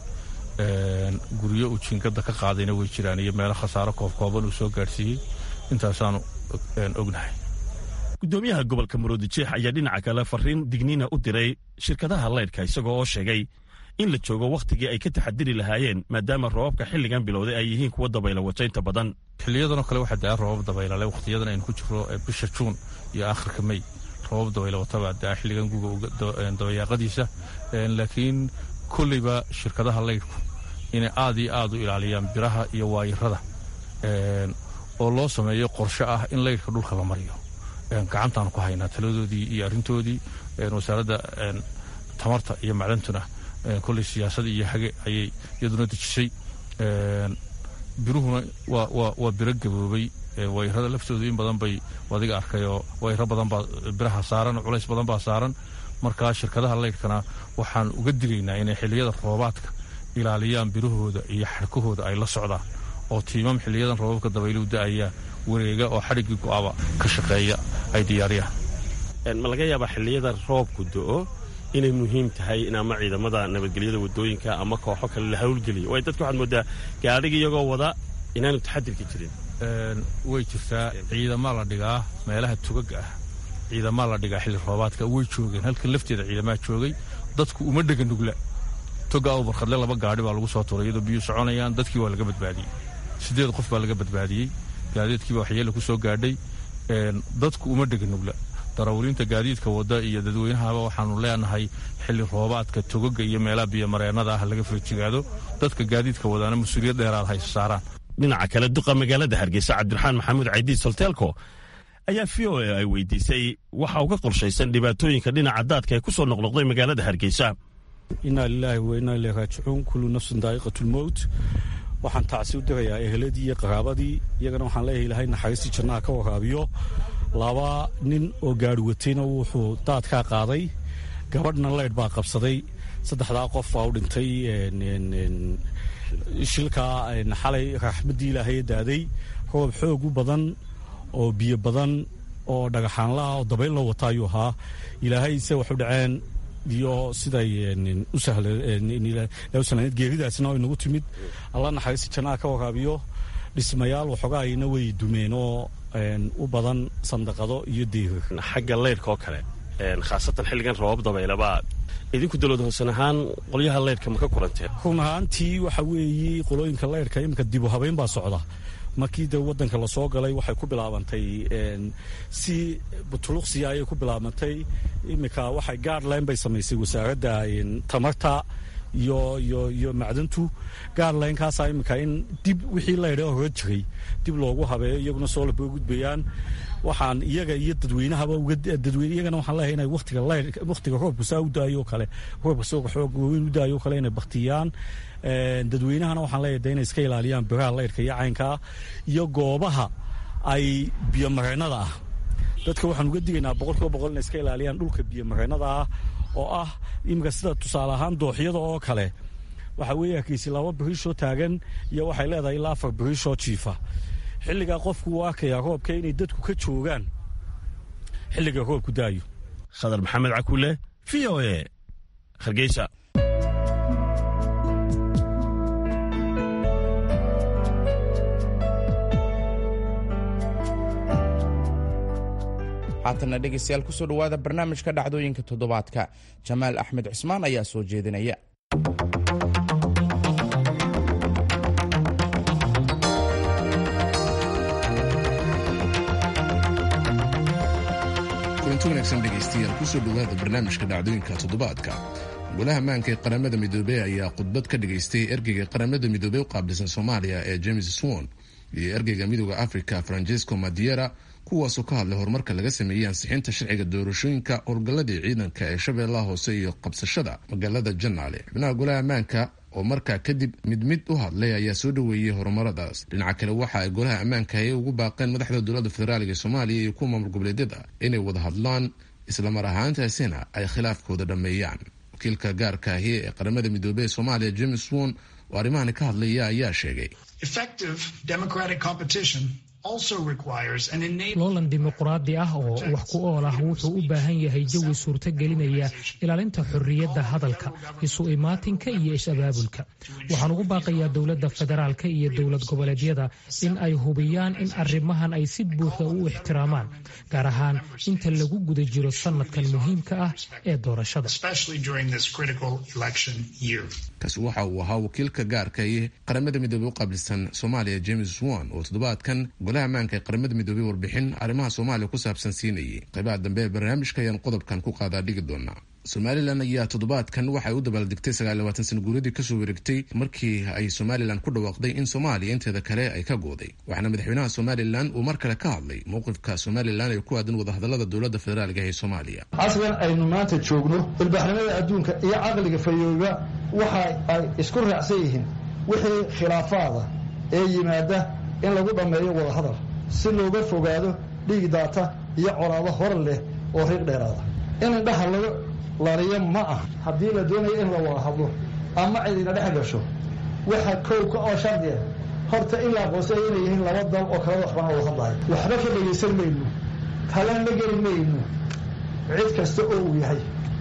guryo uu jiingada ka qaadayna way jiraan iyo meelo khasaaro koobkooban uu soo gaadhsiiyey intaasaanu ognahay guddoomiyaha gobolka maroodi jeex ayaa dhinaca kale fariin digniina u diray shirkadaha laydhka isagoo oo sheegay in la joogo wakhtigii ay ka taxadiri lahaayeen maadaama roobabka xilligan bilowday ay yihiin kuwa dabayla wajaynta badan xiliyadanoo kale waxaa daa roobab dabaylale wakhtiyadan aynu ku jiro bisha juun iyo aakhirka mey roobab dabayla wataba daa xilligan guga dabayaaqadiisa laakiin kolleyba shirkadaha laydhku inay aad iyo aad u ilaaliyaan biraha iyo waayirada oo loo sameeyo qorshe ah in laydhka dhulka la mariyo gacantaanu ku haynaa taladoodii iyo arrintoodii wasaaradda tamarta iyo macdantuna kolley siyaasad iyo hage ayay iyaduna dejisay biruhuna waa biro gaboobay wayrada laftoodu in badan bay adiga arkayoo wayro badan baa biraha saaran culays badan baa saaran markaa shirkadaha laydhkana waxaan uga digaynaa inay xilliyada roobaadka ilaaliyaan birahooda iyo xadhkahooda ay la socdaan oo tiimam xiliyadan roobabka dabayluhu da-ayaa wareega oo xadhiggii go-aba ka shaqeeya ay diyaariyaan ma laga yaabaa xilliyada roobku do-o inay muhiim tahay in ama ciidamada nabadgelyada wadooyinka ama kooxo kale la hawlgeliyo way dadka waxaad moodaa gaadhiga iyagoo wada inaanu taxadirka jirin way jirtaa ciidamaa la dhigaa meelaha tugaga ah ciidamaa la dhigaa xilli roobaadka way joogeen halkan lafteeda ciidamaa joogay dadku uma dhega nugla toga aw barkhadle laba gaadhi baa lagu soo turay iyadoo biyuu soconayaan dadkii waa laga badbaadiyey siddeed qof baa laga badbaadiyey gaadiidkiiba waxyeele ku soo gaadhay dadku uma dhega nugla darawaliinta gaadiidka wadda iyo dadweynahaba waxaanu leenahay xilli roobaadka togaga iyo meelaha biyomareennada ah laga feejigaado dadka gaadiidka wadaana mas-uuliyad dheeraad haysa saaraan dhinaca kale duqa magaalada hargeysa cabdiraxmaan maxamuud caydiid solteelko ayaa v o a ay weydiisay waxa uga qorshaysan dhibaatooyinka dhinaca daadka ee ku soo noqnoqday magaalada hargeysa inaa lilaahi wa inaa ilay raajicuun kullu nafsin daa'iqatulmowt waxaan tacsi u dirayaa eheladii iyo qaraabadii iyagana waxaan leeyahay ilahay naxariistii jannaha ka waraabiyo laba nin oo gaari watayna wuxuu daadkaa qaaday gabadhna leydh baa qabsaday saddexdaa qof baa u dhintay shilkaa xalay raxmaddii ilaahay daaday roob xoog u badan oo biyo badan oo dhagaxaanlaha oo dabayl loo wata ayuu ahaa ilaahay se waxu dhaceen iyo siday u sahlayd geeridaasna oo inagu timid alla naxariista jannaha ka waraabiyo dhismayaal waxoogaayna way dumeen oo u badan sandaqado iyo deyrir xagga leydhka oo kale khaasatan xilligan roobab dabaylabaa idinku dowlad hoosan ahaan qolyaha leydhka ma ka kulanteen run ahaantii waxa weeye qolooyinka leydhka iminka dibu habeyn baa socda markii de wadanka lasoo galay waxay ku bilaabantay si butuluqsiya ayay ku bilaabantay iminka waxay gaadline bay samaysay wasaaradda tamarta iyo iyo iyo macdantu gaadlinekaasaa iminka in dib wixii laydha hore jiray dib loogu habeeyo iyaguna soo laba gudbayaan waxaan iyaga iyo dadweynahaba dadweyne iyagana waxaan leeyahay inay waqtiga leyd waqtiga roobka saa u daayo kale roobka soo xoog weyn u daayo kale inay baktiyaan dadweynahana waxaan leeyahay de inay iska ilaaliyaan biraha leydhka iyo caynkaa iyo goobaha ay biyomareennada ah dadka waxaan uga digaynaa boqolkiiba boqol inay iska ilaaliyaan dhulka biyomareennada ah oo ah iminka sida tusaale ahaan dooxyada oo kale waxa weeye hakeysi laba biriishoo taagan iyo waxay leedahay ilaa afar biriishoo jiifa xilligaa qofku uu arkayaa roobka inay dadku ka joogaan xilliga roobku daayo khadar maxamed cakule v o e hargeysa haatanna dhegaystayaal kusoo dhowaada barnaamijka dhacdooyinka toddobaadka jamaal axmed cismaan ayaa soo jeedinaya kulanti wanaagsan dhegaystayaal kusoo dhowaada barnaamijka dhacdooyinka toddobaadka golaha maanka ee qaramada midoobey ayaa khudbad ka dhagaystay ergeyga qaramada midoobey u qaabilsan soomaaliya ee james swon iyo ergeyga midooda africa francesco madiera kuwaasoo ka hadlay horumarka laga sameeyey ansixinta sharciga doorashooyinka howlgalladii ciidanka ee shabeellaha hoose iyo qabsashada magaalada janaale xubnaha golaha ammaanka oo markaa kadib mid mid u hadlay ayaa soo dhoweeyey horumaradaas dhinaca kale waxa ay golaha ammaanka ay ugu baaqeen madaxda dowladda federaaliga ee soomaaliya iyo kuwa maamul goboleedyada inay wada hadlaan islamar ahaantaasina ay khilaafkooda dhammeeyaan wakiilka gaarka ahi ee qaramada midoobey ee soomaaliya james won oo arrimahani ka hadlaya ayaa sheegay loolan dimuquraadi ah oo wax ku ool ah wuxuu u baahan yahay jawi suurtagelinaya ilaalinta xorriyadda hadalka isu imaatinka iyo is-abaabulka waxaan ugu baaqayaa dowladda federaalka iyo dowlad goboleedyada in ay hubiyaan in arrimahan ay si buuxda u ixtiraamaan gaar ahaan inta lagu guda jiro sanadkan muhiimka ah ee doorashada kaasi waxa uu ahaa wakiilka gaarka ee qaramada midoobey u qaabilsan soomaaliya james won oo toddobaadkan golaha ammaanka ee qaramada midoobey warbixin arrimaha soomaaliya ku saabsan siinayay qaybaha dambe ee barnaamijka ayaan qodobkan ku qaadaa dhigi doonaa somalilan ayaa toddobaadkan waxay u dabaaldegtay sagaalyabaatan sana guuradii kasoo wareegtay markii ay somalilan ku dhawaaqday in soomaaliya inteeda kale ay ka gooday waxaana madaxweynaha somalilan uu mar kale ka hadlay mowqifka somalilan ee ku aadan wadahadalada dowladda federaalka ee soomaaliya casrigan aynu maanta joogno ilbaxnimada adduunka iyo caqliga fayooba waxa ay isku raacsan yihiin wixii khilaafaada ee yimaada in lagu dhammeeyo wadahadal si looga fogaado dhiig daata iyo colaado hor leh oo riiq dheeraada in indhaha laga laliyo ma ah haddii la doonayo in la wada hadlo ama cidina dhex gasho waxa kowka oo shardiya horta in la aqoonsaya inay yihiin laba dal oo kala waxbana wada hadlayo waxba ka dhegaysan mayno talan la geli mayno cid kasta oo uu yahay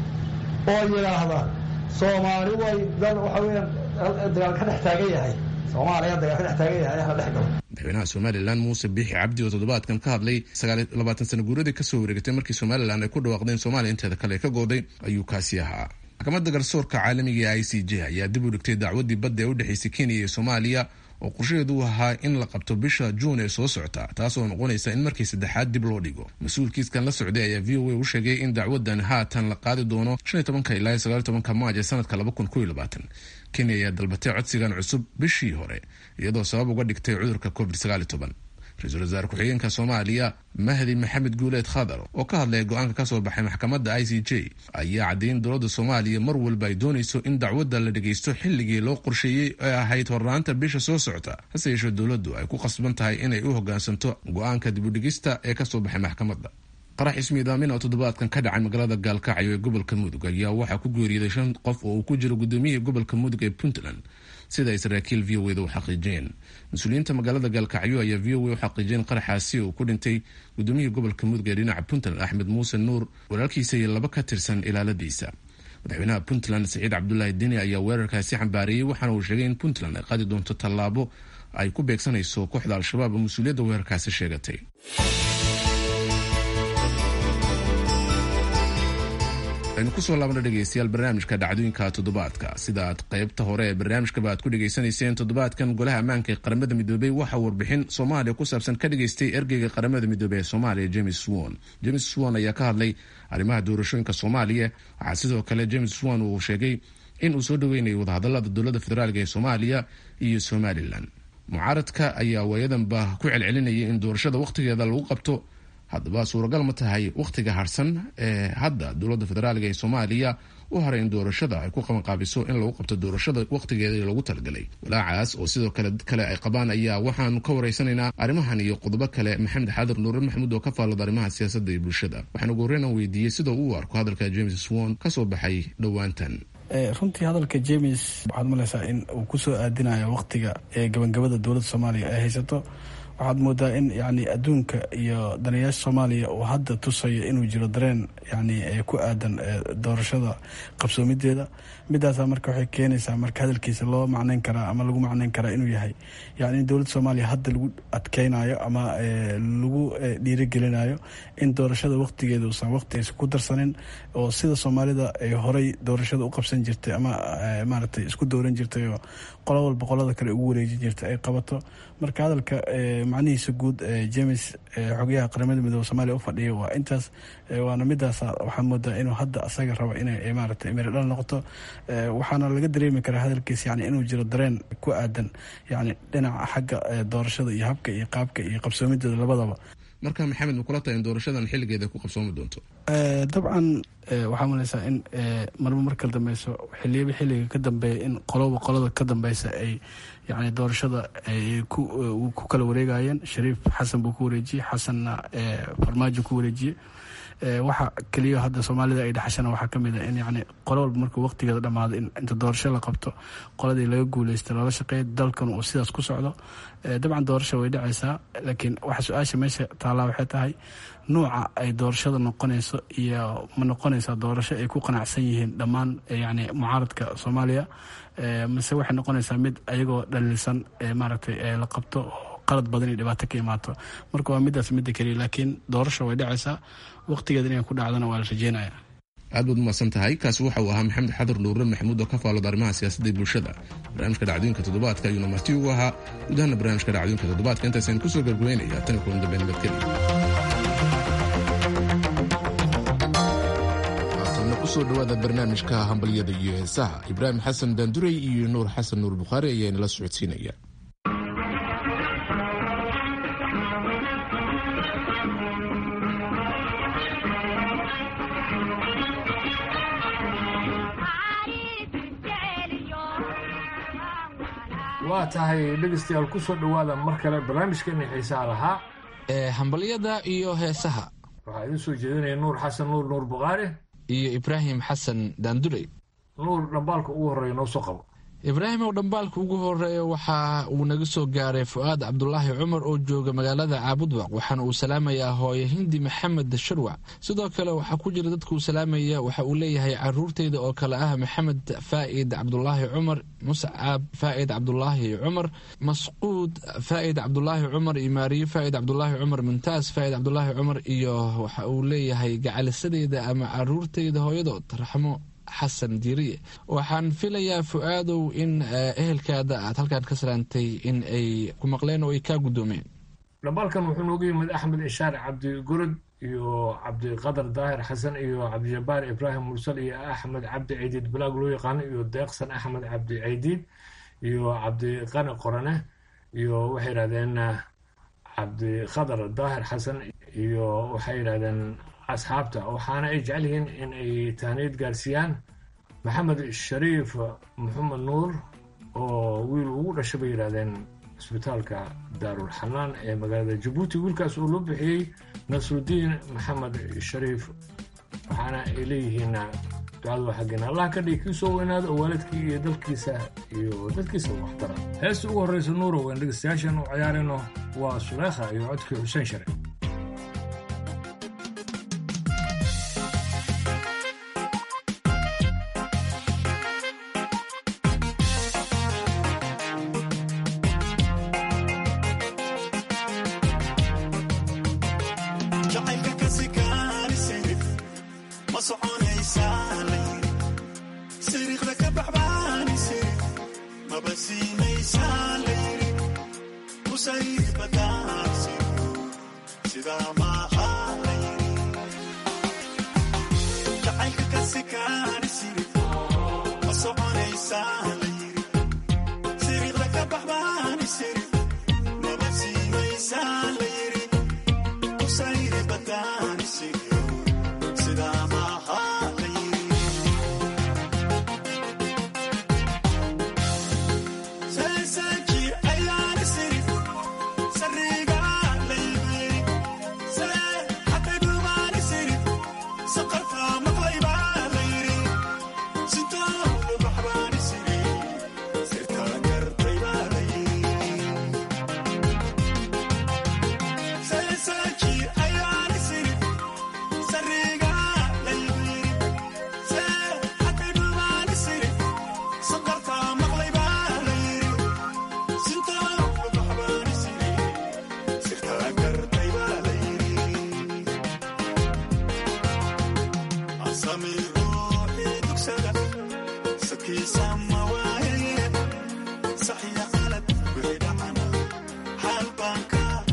oo yidhaahda soomaali way dal waxa weyaan dagaal ka dhex taagan yahay soomaaliya dagaal ka dhex taagan yahay hala dhex galo madaxweynaha somalilan muuse biixi cabdi oo toddobaadkan ka hadlay sagaallabaatan sana guuradii kasoo wareegatay markii somalilan ay ku dhawaaqdeen soomaaliya inteeda kale ka gooday ayuu kaasi ahaa maxkamadda garsoorka caalamiga ee i c j ayaa dib u dhigtay dacwadii badda ee u dhexaysay kenya iyo soomaaliya oo qorshaheedu ahaa in la qabto bisha juun ee soo socota taasoo noqonaysa in markii saddexaad dib loo dhigo mas-uulkiiskan la socday ayaa v o a u sheegay in dacwadan haatan la qaadi doono shan iyo tobanka ilaa iyo sagaal iyo tobanka maaj ee sanadka laba kun kow iyo labaatan kenya ayaa dalbatay codsigan cusub bishii hore iyadoo sabab uga dhigtay cudurka covid sagaal iyo toban ra-iisul wasaare ku-xigeenka soomaaliya mahdi maxamed guuleed khadar oo ka hadlaya go-aanka kasoo baxay maxkamadda i c j ayaa caddeeyay in dowladda soomaaliya mar walba ay doonayso in dacwadda la dhagaysto xilligii loo qorsheeyey ee ahayd hornaanta bisha soo socota hase yeeshee dowladdu ay ku qasban tahay inay u hogaansanto go-aanka dibudhigista ee kasoo baxay maxkamadda qarax ismiidaamin oo toddobaadkan ka dhacay magaalada gaalkacyo ee gobolka mudug ayaa waxaa ku geeriyooday shan qof oo uu ku jiro gudoomiyihii gobolka mudug ee puntland sida ay saraakiil v o eda u xaqiijiyeen mas-uuliyiinta magaalada gaalkacyo ayaa v o a u xaqiijiyeen qaraxaasi uu ku dhintay gudoomiyihii gobolka mudug ee dhinaca puntland axmed muuse nuur walaalkiisa iyo laba ka tirsan ilaaladiisa madaxweynaha puntland saciid cabdulaahi deni ayaa weerarkaasi xambaariyey waxaana uu sheegay in puntland ay qaadi doonto tallaabo ay ku beegsanayso kooxda al-shabaab oo mas-uuliyadda weerarkaasi sheegatay aynu kusoo laabna dhegeystayaal barnaamijka dhacdooyinka toddobaadka sida aad qaybta hore ee barnaamijkaba aad ku dhegaysanayseen toddobaadkan golaha ammaanka ee qaramada midoobey waxaa warbixin soomaaliya ku saabsan ka dhageystay ergeyga qaramada midoobey ee soomaaliya james swon james swon ayaa ka hadlay arrimaha doorashooyinka soomaaliya waxaa sidoo kale james swon uu sheegay in uu soo dhaweynayo wadahadalada dowladda federaalk ee soomaaliya iyo somalilan mucaaradka ayaa waayadanba ku celcelinayay in doorashada wakhtigeeda lagu qabto haddaba suuragal ma tahay wakhtiga harsan ee hadda dowladda federaalka ee soomaaliya u haray in doorashada ay ku qabanqaabiso in lagu qabto doorashada wakhtigeeda loogu talagalay walaacaas oo sidoo kale dad kale ay qabaan ayaa waxaanu ka waraysanaynaa arrimahan iyo qodobo kale maxamed xaadir nuure maxamuud oo ka faallada arrimaha siyaasadda iyo bulshada waxaan ugu horreyn aan weydiiyey sida uu arko hadalka james swon kasoo baxay dhowaantan runtii hadalka james waxaad malaysaa in uu kusoo aadinayo wakhtiga ee gabangabada dowladda soomaaliya ay haysato waxaad moodaa in yani adduunka iyo danayaasha soomaaliya uu hadda tusayo inuu jiro dareen yani ku aadan doorashada qabsoomideeda midaasaa marka waxay keenaysaa marka hadalkiisa loo macneyn karaa ama lagu macneyn karaa inuu yahay yani in dowladda soomaaliya hadda lagu adkeynayo ama lagu dhiirigelinayo in doorashada waqtigeeda uusan waqtigiisa ku darsanin oo sida soomaalida ay horey doorashada u qabsan jirtay ama maaragtay isku dooran jirtay oo qolo walba qolada kale ugu wareejin jirtay ay qabato marka hadalka macnihiisa guud james xogayaha qaramada midoobe soomaaliya u fadhiya waa intaas waana midaas waxaa moodaa inuu hadda asaga rabo inay maaragtay miradhal noqoto waxaana laga dareemi karaa hadalkiisa yani inuu jiro dareen ku aadan yani dhinaca xagga doorashada iyo habka iyo qaabka iyo qabsoomideeda labadaba marka maxamed makula tahay in doorashadan xilligeeda ku qabsoomi doonto dabcan waxaa maleysaa in marba marka dambeyso xiliyaba xilliga ka dambeeya in qoloba qolada ka dambeysa ay yani doorashada ay ku kala wareegayeen shariif xasan buu ku wareejiyey xasanna farmaajo ku wareejiyey waxa keliya hadda soomaalida ay dhexashana waxaa kamid a in yani qolo walba markuu waqtigeeda dhamaado in inta doorasho la qabto qoladii laga guuleysta loola shaqeeya dalkan uu sidaas ku socdo dabcan doorasho way dhacaysaa laakiin waxa su-aasha meesha taallaa waxay tahay nuuca ay doorashada noqonayso iyo ma noqonaysaa doorasho ay ku qanacsan yihiin dhammaan yani mucaaradka soomaaliya mase waxay noqonaysaa mid ayagoo dhaliilsan maaragtay la qabto qalad badan iyo dhibaato ka imaato marka waa midaas midda keliya laakiin doorasho way dhacaysaa waqtigeeda inay ku dhacdana waa la rajeynaya aad baad umahadsan tahay kaasi waxa uu ahaa maxamed xadur nuure maxamuud oo ka faallooda arrimaha siyaasadda iyo bulshada barnaamijka dhacdooyinka toddobaadka ayuuna marti ugu ahaa gudahaana barnaamijka dhacdooyinka toddobaadka intaasaynu kusoo gabgabeynaya tan kulan dambe nabadgeliya haatanna kusoo dhowaada barnaamijka hambalyada iyo heesaha ibraahim xasan daandurey iyo nuur xasan nuur bukhaari ayaa inala socodsiinaya waa tahay dhegeystayaal kusoo dhowaada mar kale barnaamijkeeni xiisaha lahaa ee hambalyada iyo heesaha waxaa idiin soo jeedinaya nuur xasan nuur nuur bukhaari iyo ibraahim xasan daandurey nuur dhambaalka ugu horreeya noo soo qabo ibraahim ow dhambaalka ugu horeeya waxa uu naga soo gaaray fu'aad cabdulaahi cumar oo jooga magaalada caabudwaq waxaana uu salaamayaa hooye hindi maxamed sharwac sidoo kale waxaa ku jira dadka uu salaamaya waxa uu leeyahay caruurteyda oo kale ah maxamed faa'id cabdulaahi cumar muscab faa'id cabdulaahi cumar masquud faa'id cabdulaahi cumar iyo maariyo faa'id cabdulaahi cumar muntaas faa'id cabdulaahi cumar iyo waxa uu leeyahay gacalisadeyda ama caruurteyda hooyadood raxmo xasan diiriye waxaan filayaa fu-aadow in ehelkaada aad halkaan ka salaantay in ay ku maqleen oo ay kaa guddoomeen dhambaalkan wuxuu nooga yimid axmed ishaar cabdi gurud iyo cabdiqadar daahir xasan iyo cabdijabaar ibraahim mursal iyo axmed cabdi caydiid balaag loo yaqaano iyo deeqsan axmed cabdi caydiid iyo cabdiqani qorane iyo waxay yidhahdeen cabdiqadar daahir xasan iyo waxay yidhahdeen asxaabta waxaana ay jecel yihiin in ay tahniyad gaarsiiyaan maxamed shariif maxamed nuur oo wiil ugu dhashay bay yidhahdeen cisbitaalka daarul xanaan ee magaalada jabuuti wiilkaas oo loo bixiyey nasrudiin maxamed shariif waxaana ay leeyihiin ducadu xaggeena allah ka dhigi kii soo weynaada oo waalidkii iyo dalkiisa iyo dadkiisa waxtara heesta ugu horreysa nuurow aan dhegeystayaashan u ciyaarayno waa suleekha iyo codkii xuseen share صحيح غلط بعيد عنها حال بانكار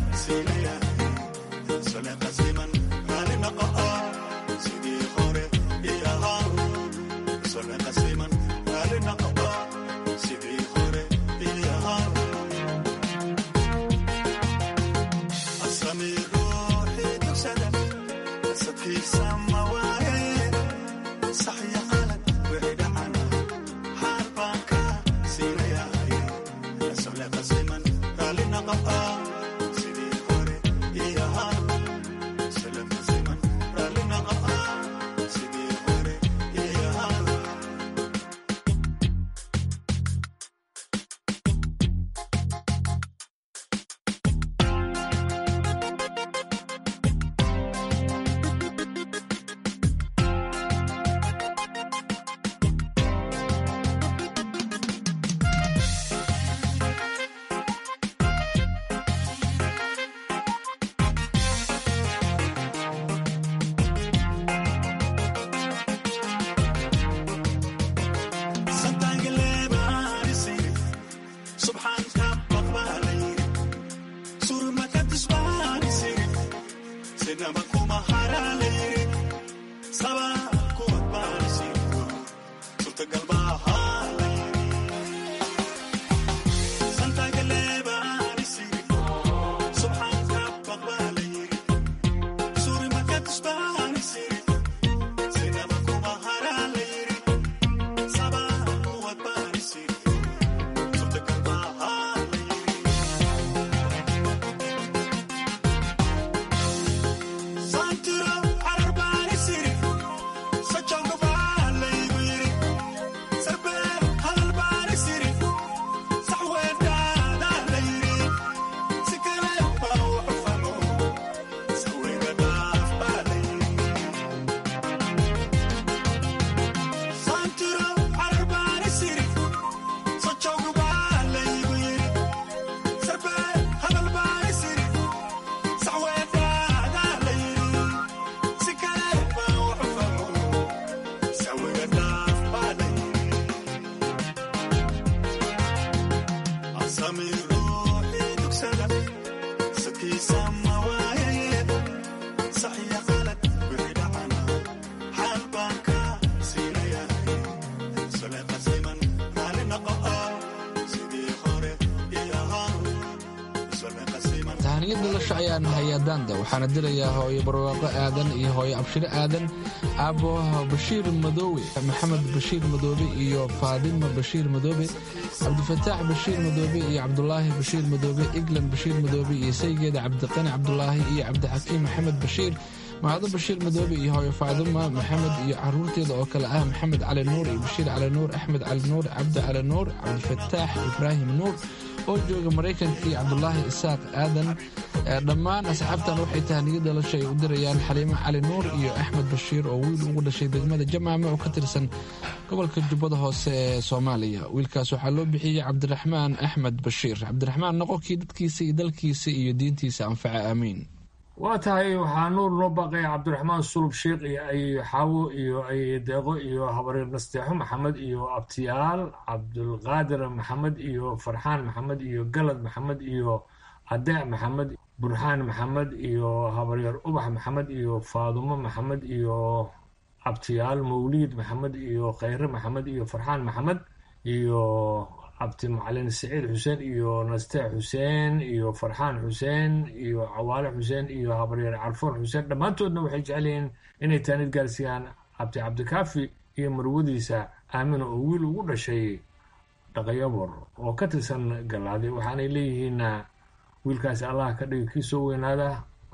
tahaniyad nolosha ayaan hayaa daanda waxaana dilayaa hooyo barwaaqo aadan iyo hooyo abshiro aadan aabo bashiir madoowe maxamed bashiir madoobe iyo faadima bashiir madoobe cabdifataax bashiir madoobe iyo cabdulaahi bashiir madoobe eglan bashiir madoobe iyo saygeeda cabdiqani cabdulaahi iyo cabdixakiim maxamed bashiir mahado bashiir madoobe iyo hooyo faadima maxamed iyo caruurteeda oo kale ah maxamed cali nuur iyo bashiir cali nuur axmed cali nuur cabdi cali nuur cabdifataax ibraahim nuur oo jooga maraykanka iyo cabdulaahi isaaq aadan dhammaan asxaabtan waxay tahaniyad dhalasha ay u dirayaan xaliimo cali nuur iyo axmed bashiir oo wiil ugu dhashay degmada jamaame oo ka tirsan gobolka jubbada hoose ee soomaaliya wiilkaas waxaa loo bixiyey cabdiraxmaan axmed bashiir cabdiraxmaan noqonkii dadkiisa iyo dalkiisa iyo diintiisa anfaca aamiin waa tahay waxaa nuur noo baaqaya cabdiraxmaan sulub sheikh iyo ay xaawo iyo ay deeqo iyo habareer nasteexo maxamed iyo abtiyaal cabdulqaadir maxamed iyo farxaan maxamed iyo galad maxamed iyo adeec maxamed burxaan maxamed iyo habaryeer ubax maxamed iyo faadumo maxamed iyo abtiyaal mawliid maxamed iyo khayre maxamed iyo farxaan maxamed iyo cabdi macalin saciid xuseen iyo nasteex xuseen iyo farxaan xuseen iyo cawaale xuseen iyo habaryeer carfoon xuseen dhammaantoodna waxay jecel yihiin inay taanid gaarsiiyaan cabdi cabdikaafi iyo marwadiisa aamina oo wiil ugu dhashay dhaqayabor oo ka tirsan galaadi waxaanay leeyihiin wiilkaasi allaha ka dhigi kii soo weynaada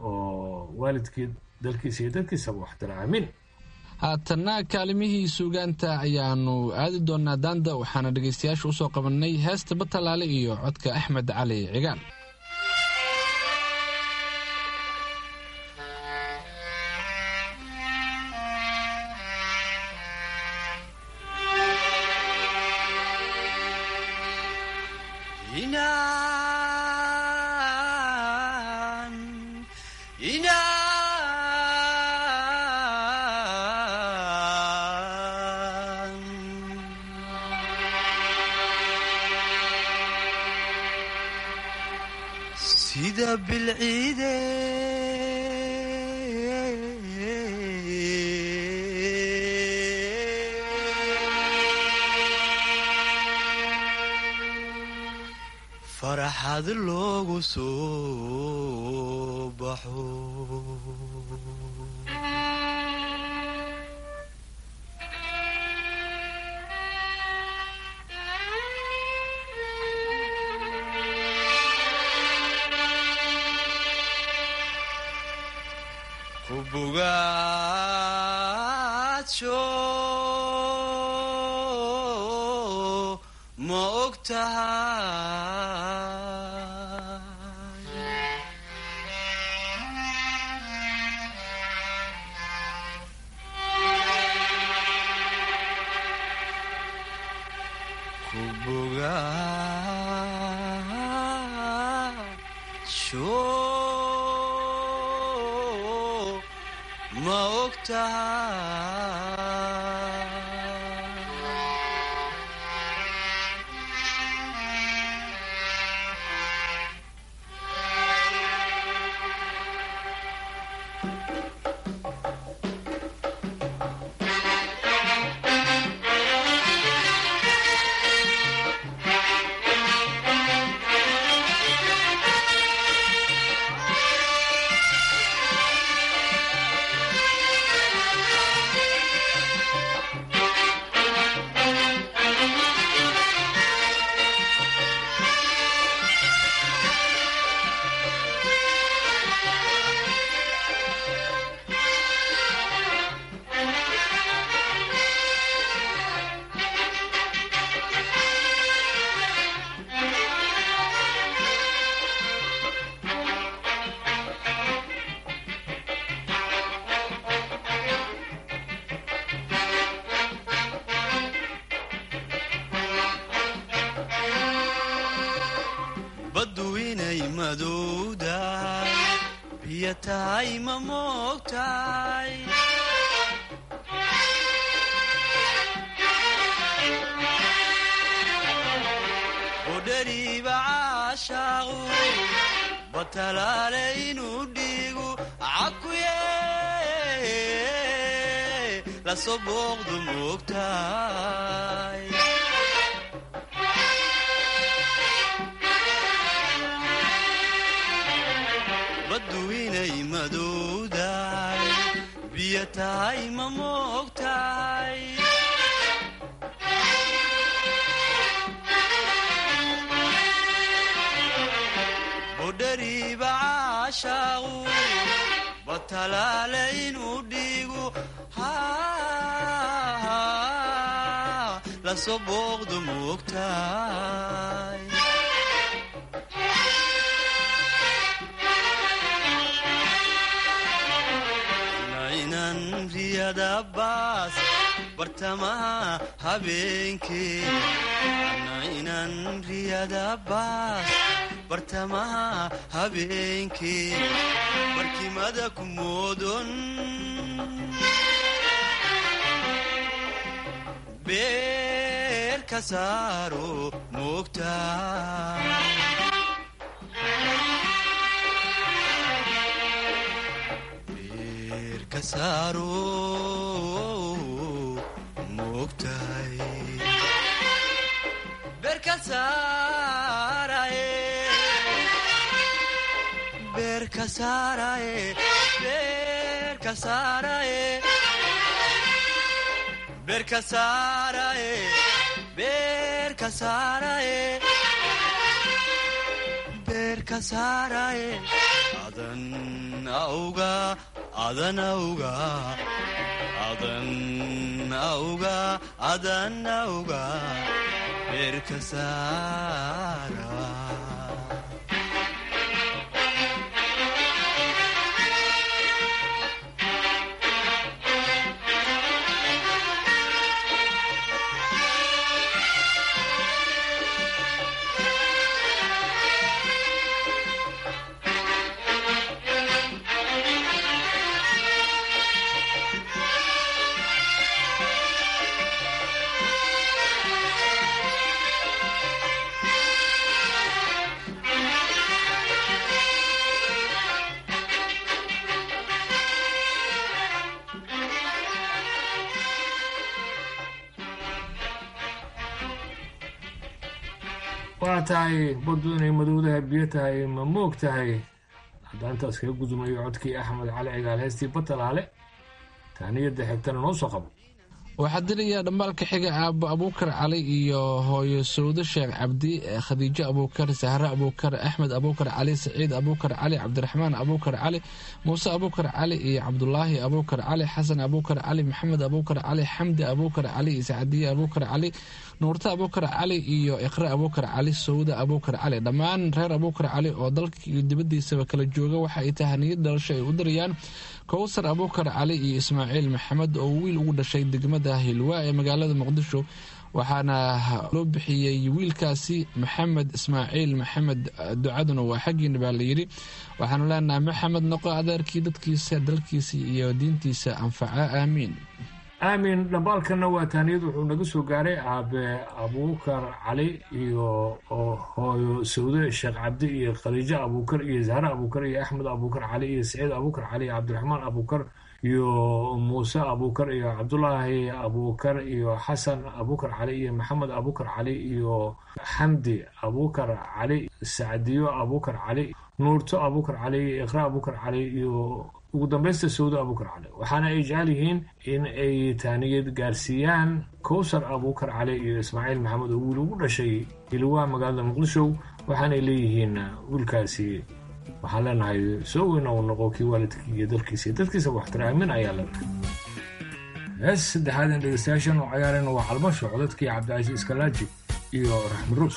oo waalidkii dalkiisa iyo dadkiisaba waxtira aamiin haatanna kaalimihii suugaanta ayaanu aadi doonaa daanda waxaana dhegaystayaasha usoo qabannay heesta batalaale iyo codka axmed cali cigaal sida bilciide farxad loogu soo baxo kubugaajo ma og tahay kubugaajo ma og tahay baddu inay madowdahay biyo tahay ma moogtahay udhariiba caashaaqu batalaale inuu dhiigu cakuye lasoo booqdu moogtahay baddu inay madowdahay biyo tahay ma moogtahay budhariiba caashaaqu batalaale inuu dhiigu lasoo booqdu moogtahay nainan riyada baas bartamaha habeenkee nainan riyada baas bartamaha habeenkee barkimada ku moodon beer ka saaro moogtaa ka saaro moogtahay beerka saaraye beerka saaraye beerka saaraye beerka saaraye beerka saaraye beerka saaraye adan auga adan auga adan auga adan auga beerka saara waa tahay baddu inay madowdaha biyo tahay ma moog tahay haddaan intaas kaga gudumayo codkii axmed cali cigaal heestii batalaale taaniyadda xigtana noo soo qabo waxaa dilayaa dhambaalka xiga aabo abuukar cali iyo hooyo sawdo sheekh cabdi khadiijo abuukar sahre abuukar axmed abuukar cali saciid abuukar cali cabdiraxmaan abuukar cali muuse abuukar cali iyo cabdulaahi abuukar cali xasan abuukar cali maxamed abuukar cali xamdi abuukar cali iscadiye abuukar cali nuurte abuukar cali iyo iqre abuukar cali sawda abuukar cali dhammaan reer abuukar cali oo dalka iyo dibadiisaba kala jooga waxa ay tahaniyad dhalasho ay u dirayaan kowsar abuukar cali iyo ismaaciil maxamed oo wiil ugu dhashay degmada hilwaa ee magaalada muqdisho waxaana loo bixiyey wiilkaasi maxamed ismaaciil maxamed ducaduna waa xaggiina baa layidhi waxaanu leenahay maxamed noqo adeerkii dadkiisa dalkiisa iyo diintiisa anfaca aamiin aamin dhambaalkana waa taaniyad wuxuu naga soo gaaray aabe abuukar cali iyo hooyo sawde sheekh cabdi iyo khadiijo abuukar iyo zahre abuukar iyo axmed abuukar cali iyo saciid abuukar cali iyo cabdiraxmaan abuukar iyo muuse abuukar iyo cabdulaahi abuukar iyo xasan abuukar cali iyo maxamed abuukar cali iyo xamdi abuukar cali sacdiyo abuukar cali nuurto abuukar cali iyo iqra abuukar cali iyo ugu dambaysta sawdo abuukar cali waxaana ay jecel yihiin in ay taaniyad gaarsiiyaan kowsar abuukar cali iyo ismaaciil maxamed oo wiil ugu dhashay hilwaa magaalada muqdisho waxaanay leeyihiin wiilkaasi waxaan leenahay soo weyna uu noqo kii waalidkii iyo dalkiisa iyo dadkiisa waxtira aamin ayaa leenahay hees saddexaad in dhegeystayaashan oo cayaareen waa calmasho codadkii cabdicasiis kalaaji iyo raxmi ruus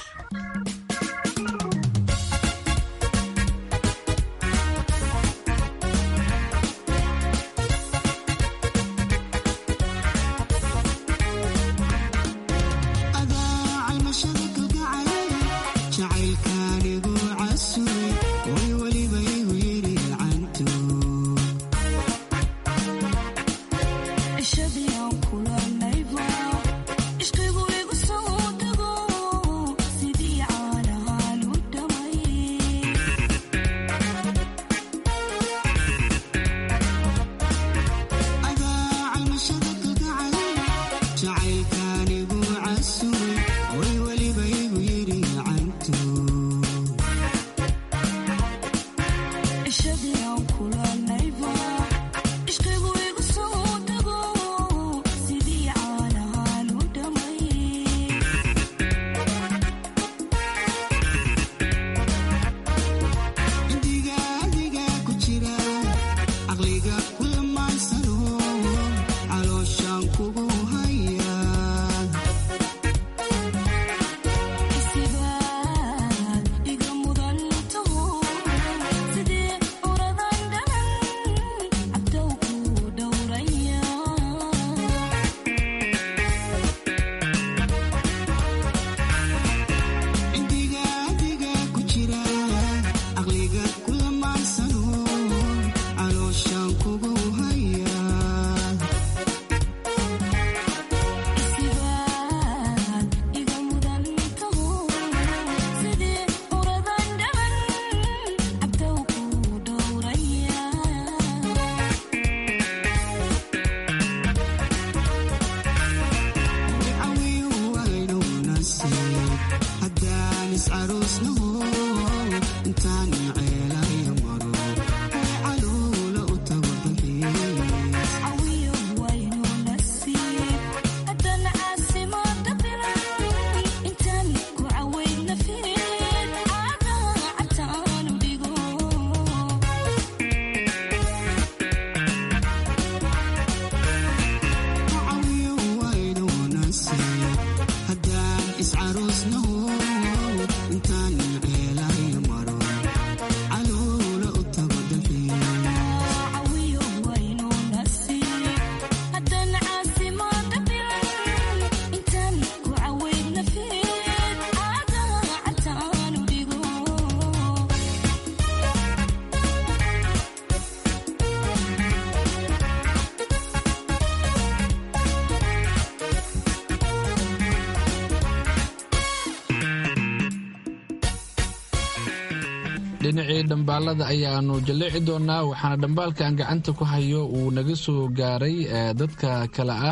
dhinacii dhambaalada ayaanu jalleeci doonaa waxaana dhambaalkan gacanta ku hayo uu naga soo gaaray dadka kale ah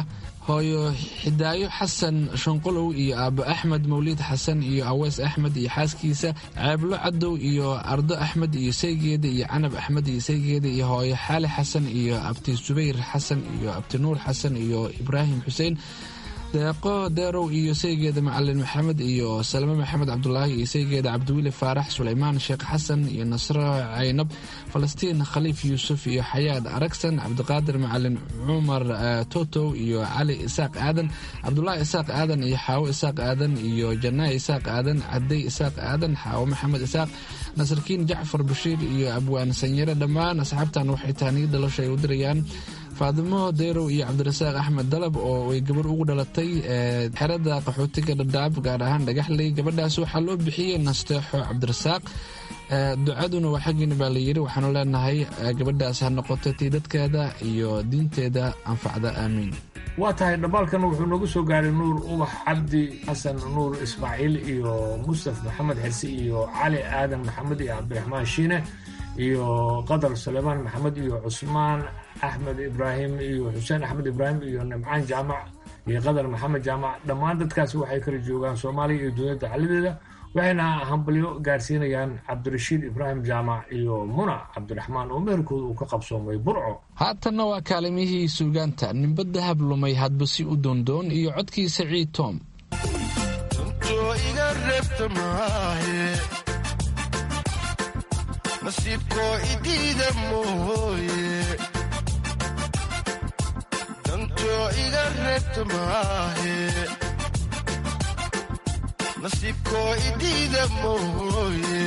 hooyo xidaayo xasan shanqolow iyo aabo axmed mawliid xasan iyo aweys axmed iyo xaaskiisa ceeblo cadow iyo ardo axmed iyo saygeeda iyo canab axmed iyo saygeeda iyo hooyo xaali xasan iyo abti subayr xasan iyo abti nuur xasan iyo ibraahim xuseen deeqo deerow iyo saygeeda macalin maxamed iyo salme maxamed cabdulaahi iyo saygeeda cabdiweli faarax sulaymaan sheekh xasan iyo nasro caynab falastiin khaliif yuusuf iyo xayaad aragsan cabdiqaadir macalin cumar totow iyo cali isaaq aadan cabdulaahi isaaq aadan iyo xaawo isaaq aadan iyo janaa isaaq aadan cadey isaaq aadan xaawo maxamed isaaq nasarkiin jacfar bashiir iyo abwaan sanyare dhammaan asxaabtan waxay taaniyo dhalasho ay u dirayaan faadimo deerow iyo cabdirasaaq axmed dalab oo ay gabar ugu dhalatay xerada qaxootiga dhadhaab gaar ahaan dhagaxley gabadhaas waxaa loo bixiyey nasteexo cabdirasaaq ducaduna waa xaggiina baa layidhi waxaanu leenahay gabadhaas ha noqoto tii dadkeeda iyo diinteeda anfacda aamiin waa tahay dhambaalkan wuxuu noogu soo gaaray nuur ubax cabdi xasan nuur ismaaciil iyo mustaf maxamed xirsi iyo cali aadan maxamed iyo cabdiraxmaan shiine iyo qadar sulaymaan maxamed iyo cusmaan axmed ibraahim iyo xuseen axmed ibraahim iyo nimcaan jaamac iyo qadar maxamed jaamac dhammaan dadkaasi waxay kala joogaan soomaaliya iyo duniyada xalideeda waxayna hambalyo gaarsiinayaan cabdirashiid ibraahim jaamac iyo muna cabdiraxmaan oo meherkooda uu ka qabsoomay burco haatanna waa kaalimihii suugaanta nimba dahab lumay hadba si u doondoon iyo codkii saciid tom nasiibkoo idiida mooye dantoo iga reebta maahe nasiibkoo idiida mooye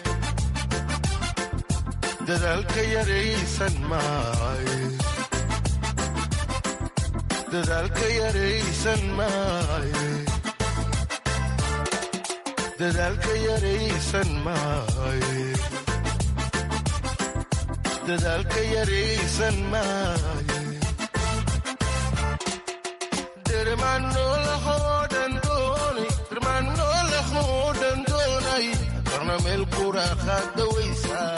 dadaalka yaraysan maaye dadaalka yaraysan maaye dadaalka yaraysan maaye dadaalka yaraysan maaye dermaannoolahoodhan doonay qarna meel quraaqaad dawaysaa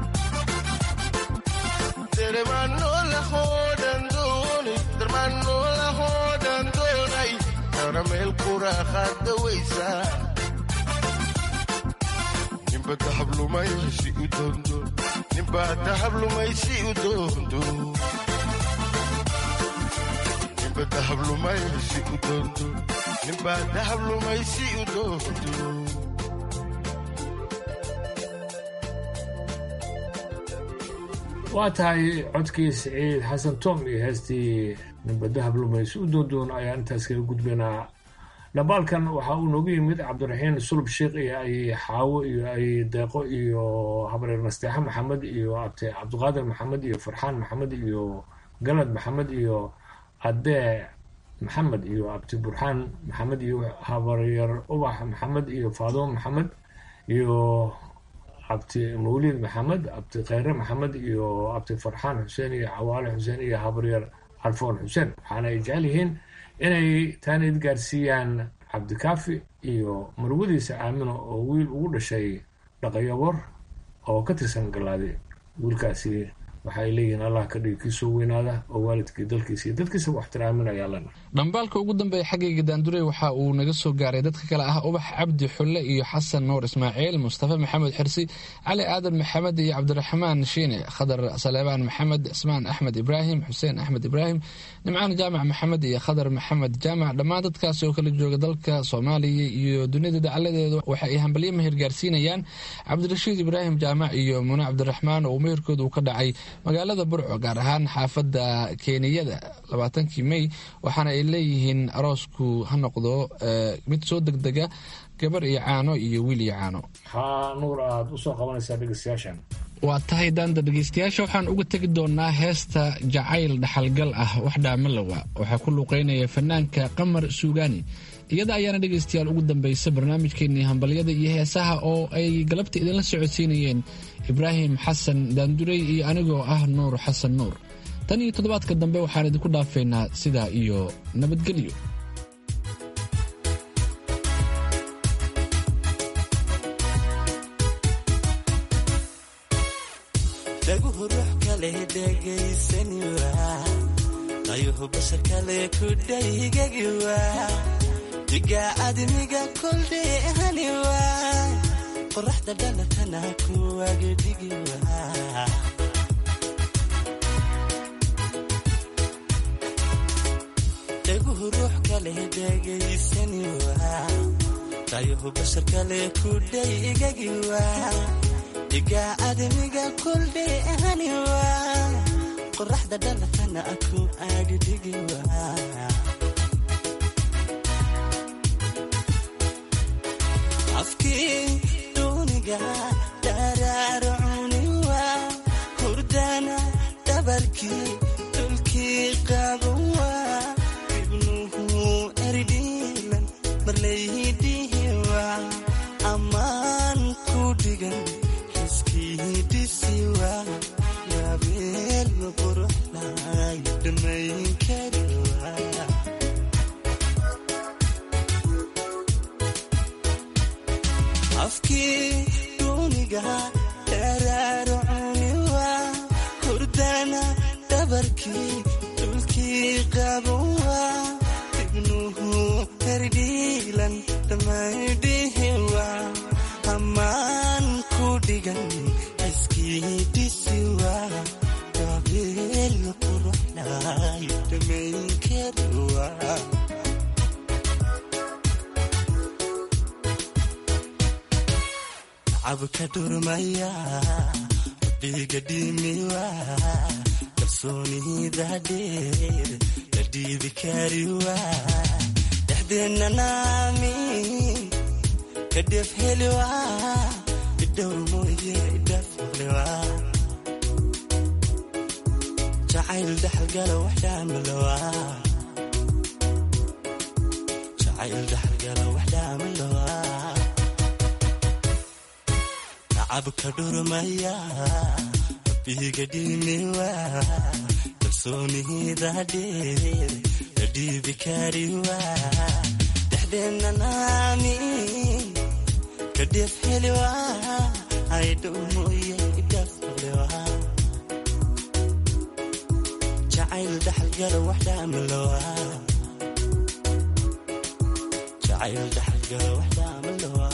dermaannoolahoodhan doonay dermaannoolahoodhan doonay qarna meel quraaqaad dawaysaa nimba dahablumaysi u doondo nimba dahablumaysi u doondo nimba dahablumaysi u doondo nimba dahablumaysi u doondo waa tahay codkii siciid xasan tom iyo heestii nimba dahab lumays u doondoon ayaan intaas kaga gudbaynaa dhambaalkan waxa uu noogu yimid cabdiraxiin sulub sheikh iyo ay xaawo iyo ay deeqo iyo habreer nasteexa maxamed iyo abti cabdiqaadir maxamed iyo farxaan maxamed iyo galad maxamed iyo adee maxamed iyo abti burxaan maxamed iyo habaryar ubax maxamed iyo faadimo maxamed iyo abti mawlid maxamed abti khayre maxamed iyo abti farxaan xuseen iyo cawaale xuseen iyo habaryar alfoon xuseen waxaana ay jecel yihiin inay taanid gaarsiiyaan cabdikaafi iyo marwadiisa aamino oo wiil ugu dhashay dhaqayabor oo ka tirsan galaade wiilkaasi waxaay leeyihiin allah ka dhigi kii soo weynaada oo waalidkii dalkiisa iyo dadkiisa waxtiraaminayaa lena dhambaalka ugu dambeeya xaggayga daandurey waxa uu naga soo gaaray dadka kale ah ubax cabdi xulle iyo xasan nuur ismaaciil mustafa maxamed xirsi cali aadan maxamed iyo cabdiraxmaan shiine khadar saleebaan maxamed cismaan axmed ibraahim xuseen axmed ibraahim nimcaan jaamac maxamed iyo khadar maxamed jaamac dhammaan dadkaasi oo kala jooga dalka soomaaliya iyo dunida dacaladeeda waxa ay hambalyo meher gaarsiinayaan cabdirashiid ibraahim jaamac iyo mune cabdiraxmaan oo meherkooda uu ka dhacay magaalada burco gaar ahaan xaafadda keeniyada labaatankii mey waxaana ay leeyihiin aroosku ha noqdo mid soo degdega gabar iyo caano iyo wiil iyo caano maxaa nuur aad usoo qabanaysaa dhegeystayaashan waa tahay daanda dhegeystayaasha waxaan uga tegi doonaa heesta jacayl dhaxalgal ah wax dhaamalowa waxaa ku luuqeynaya fanaanka qamar suugaani iyada ayaana dhegeystayaal ugu dambaysa barnaamijkeenii hambalyada iyo heesaha oo ay galabta idinla socodsiinayeen ibraahim xasan daandurey iyo anigoo ah nuur xasan nuur tan iyo toddobaadka dambe waxaan idinku dhaafaynaa sidaa iyo nabadgelyo dhaguhu ruux kale dhegaysaniwa dayuhu bashar kale ku dhaygagiwa diga admiga koldheehaniwa qoraxda dhalatana kuwagedhigiwa dhaguhu ruux kale dhegaysaniwa dayuhu bashar kale ku dhaygagiwa diga admiga koldheehaniwa qoraxda dhalatana ku agdhigiwa afkii duuniga daraarcuniwa hurdana dhabarkii dhulkii qabawa ibnuhu erdhiilan marlayhidhihiwa ammaan ku dhigan xiskii dhisiwa gabeel quruxlay dhammayn kariwa afkii duuniga daraarcuniwa hurdana dhabarkii dhulkii qabawa ibnuhu herdhiilan dhammaydhihiwa ammaan ku dhigan xiskii dhisiwa gabeel quruxlay dhammayn kariwa cabka dhurmaya dhiiga dhimiwa kalsoonida dheer la dhiibi kariwa dhexdeenna naami ka dhef heliwa idhowr mooye idhaflewa jacayl dhaxalgala waxdhaamalowa jacayl dhaxalgala waxdhaamalowa cabka dhurmaya biiga dhimiwa kalsoonida dheer la dhiibi kariwa dhexdeenna naami ka dhef heliwa aydhow mooye idhaflewa jacayl dhaxalgala waxdhaamalowa jacayl dhaxalgala waxdhaamalowa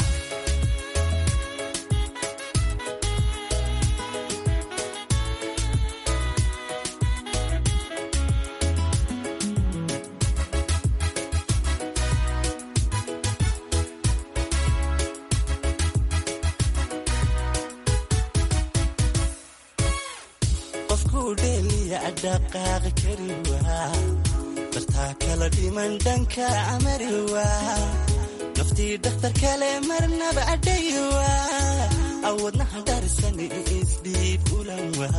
dhaqaaqi kariwa dartaa kala dhiman dhanka amariwa naftii dhakhtar kale marnaba adhayiwa awadnaha dharisani isdhiib ulanwa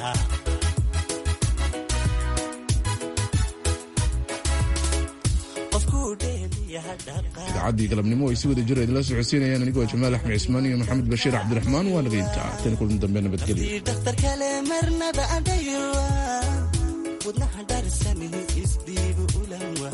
idaacadii galabnimo ay si wada jiro idinla socodsiinayaan anigoo jamaal axmed cismaan iyo maxamed bashiir cabdiraxmaan waa naga intaa tan kulan dambe nabadgelyo dhakhtar kale marnaba adhayiwa wadnaha dharisani isdhiib ulanwa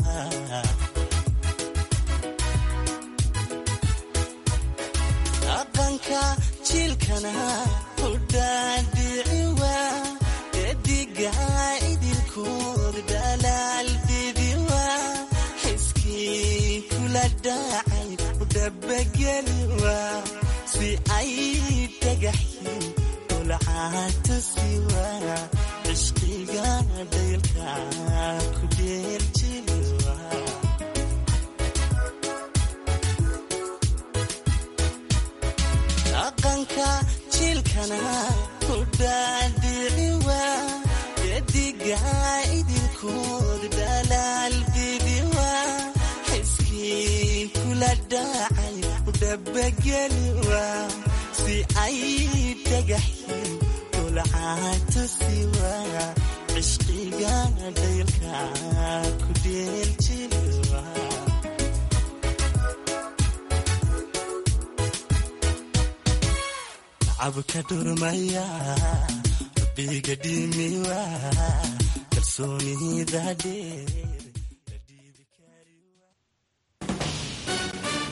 dhaqanka jiilkana hudhaadhiciwa dediga idilkood dhalaal bibiwa xiskii kula dhacay udhabageliwa si ay dhagaxyin ulcaatusiwa cishqiga dhaylka ku dheeljiliwa dhaqanka jiilkana hudhaadhiciwa dediga idilkood dhalaal bibiwa xiskii kula dhacay udhabageliwa si ay dhagaxyin ulcaatusiwa cishqiga dhaylka ku dheeljiliwa cabka dhurmaya biiga dhimiwa kalsoonida dheer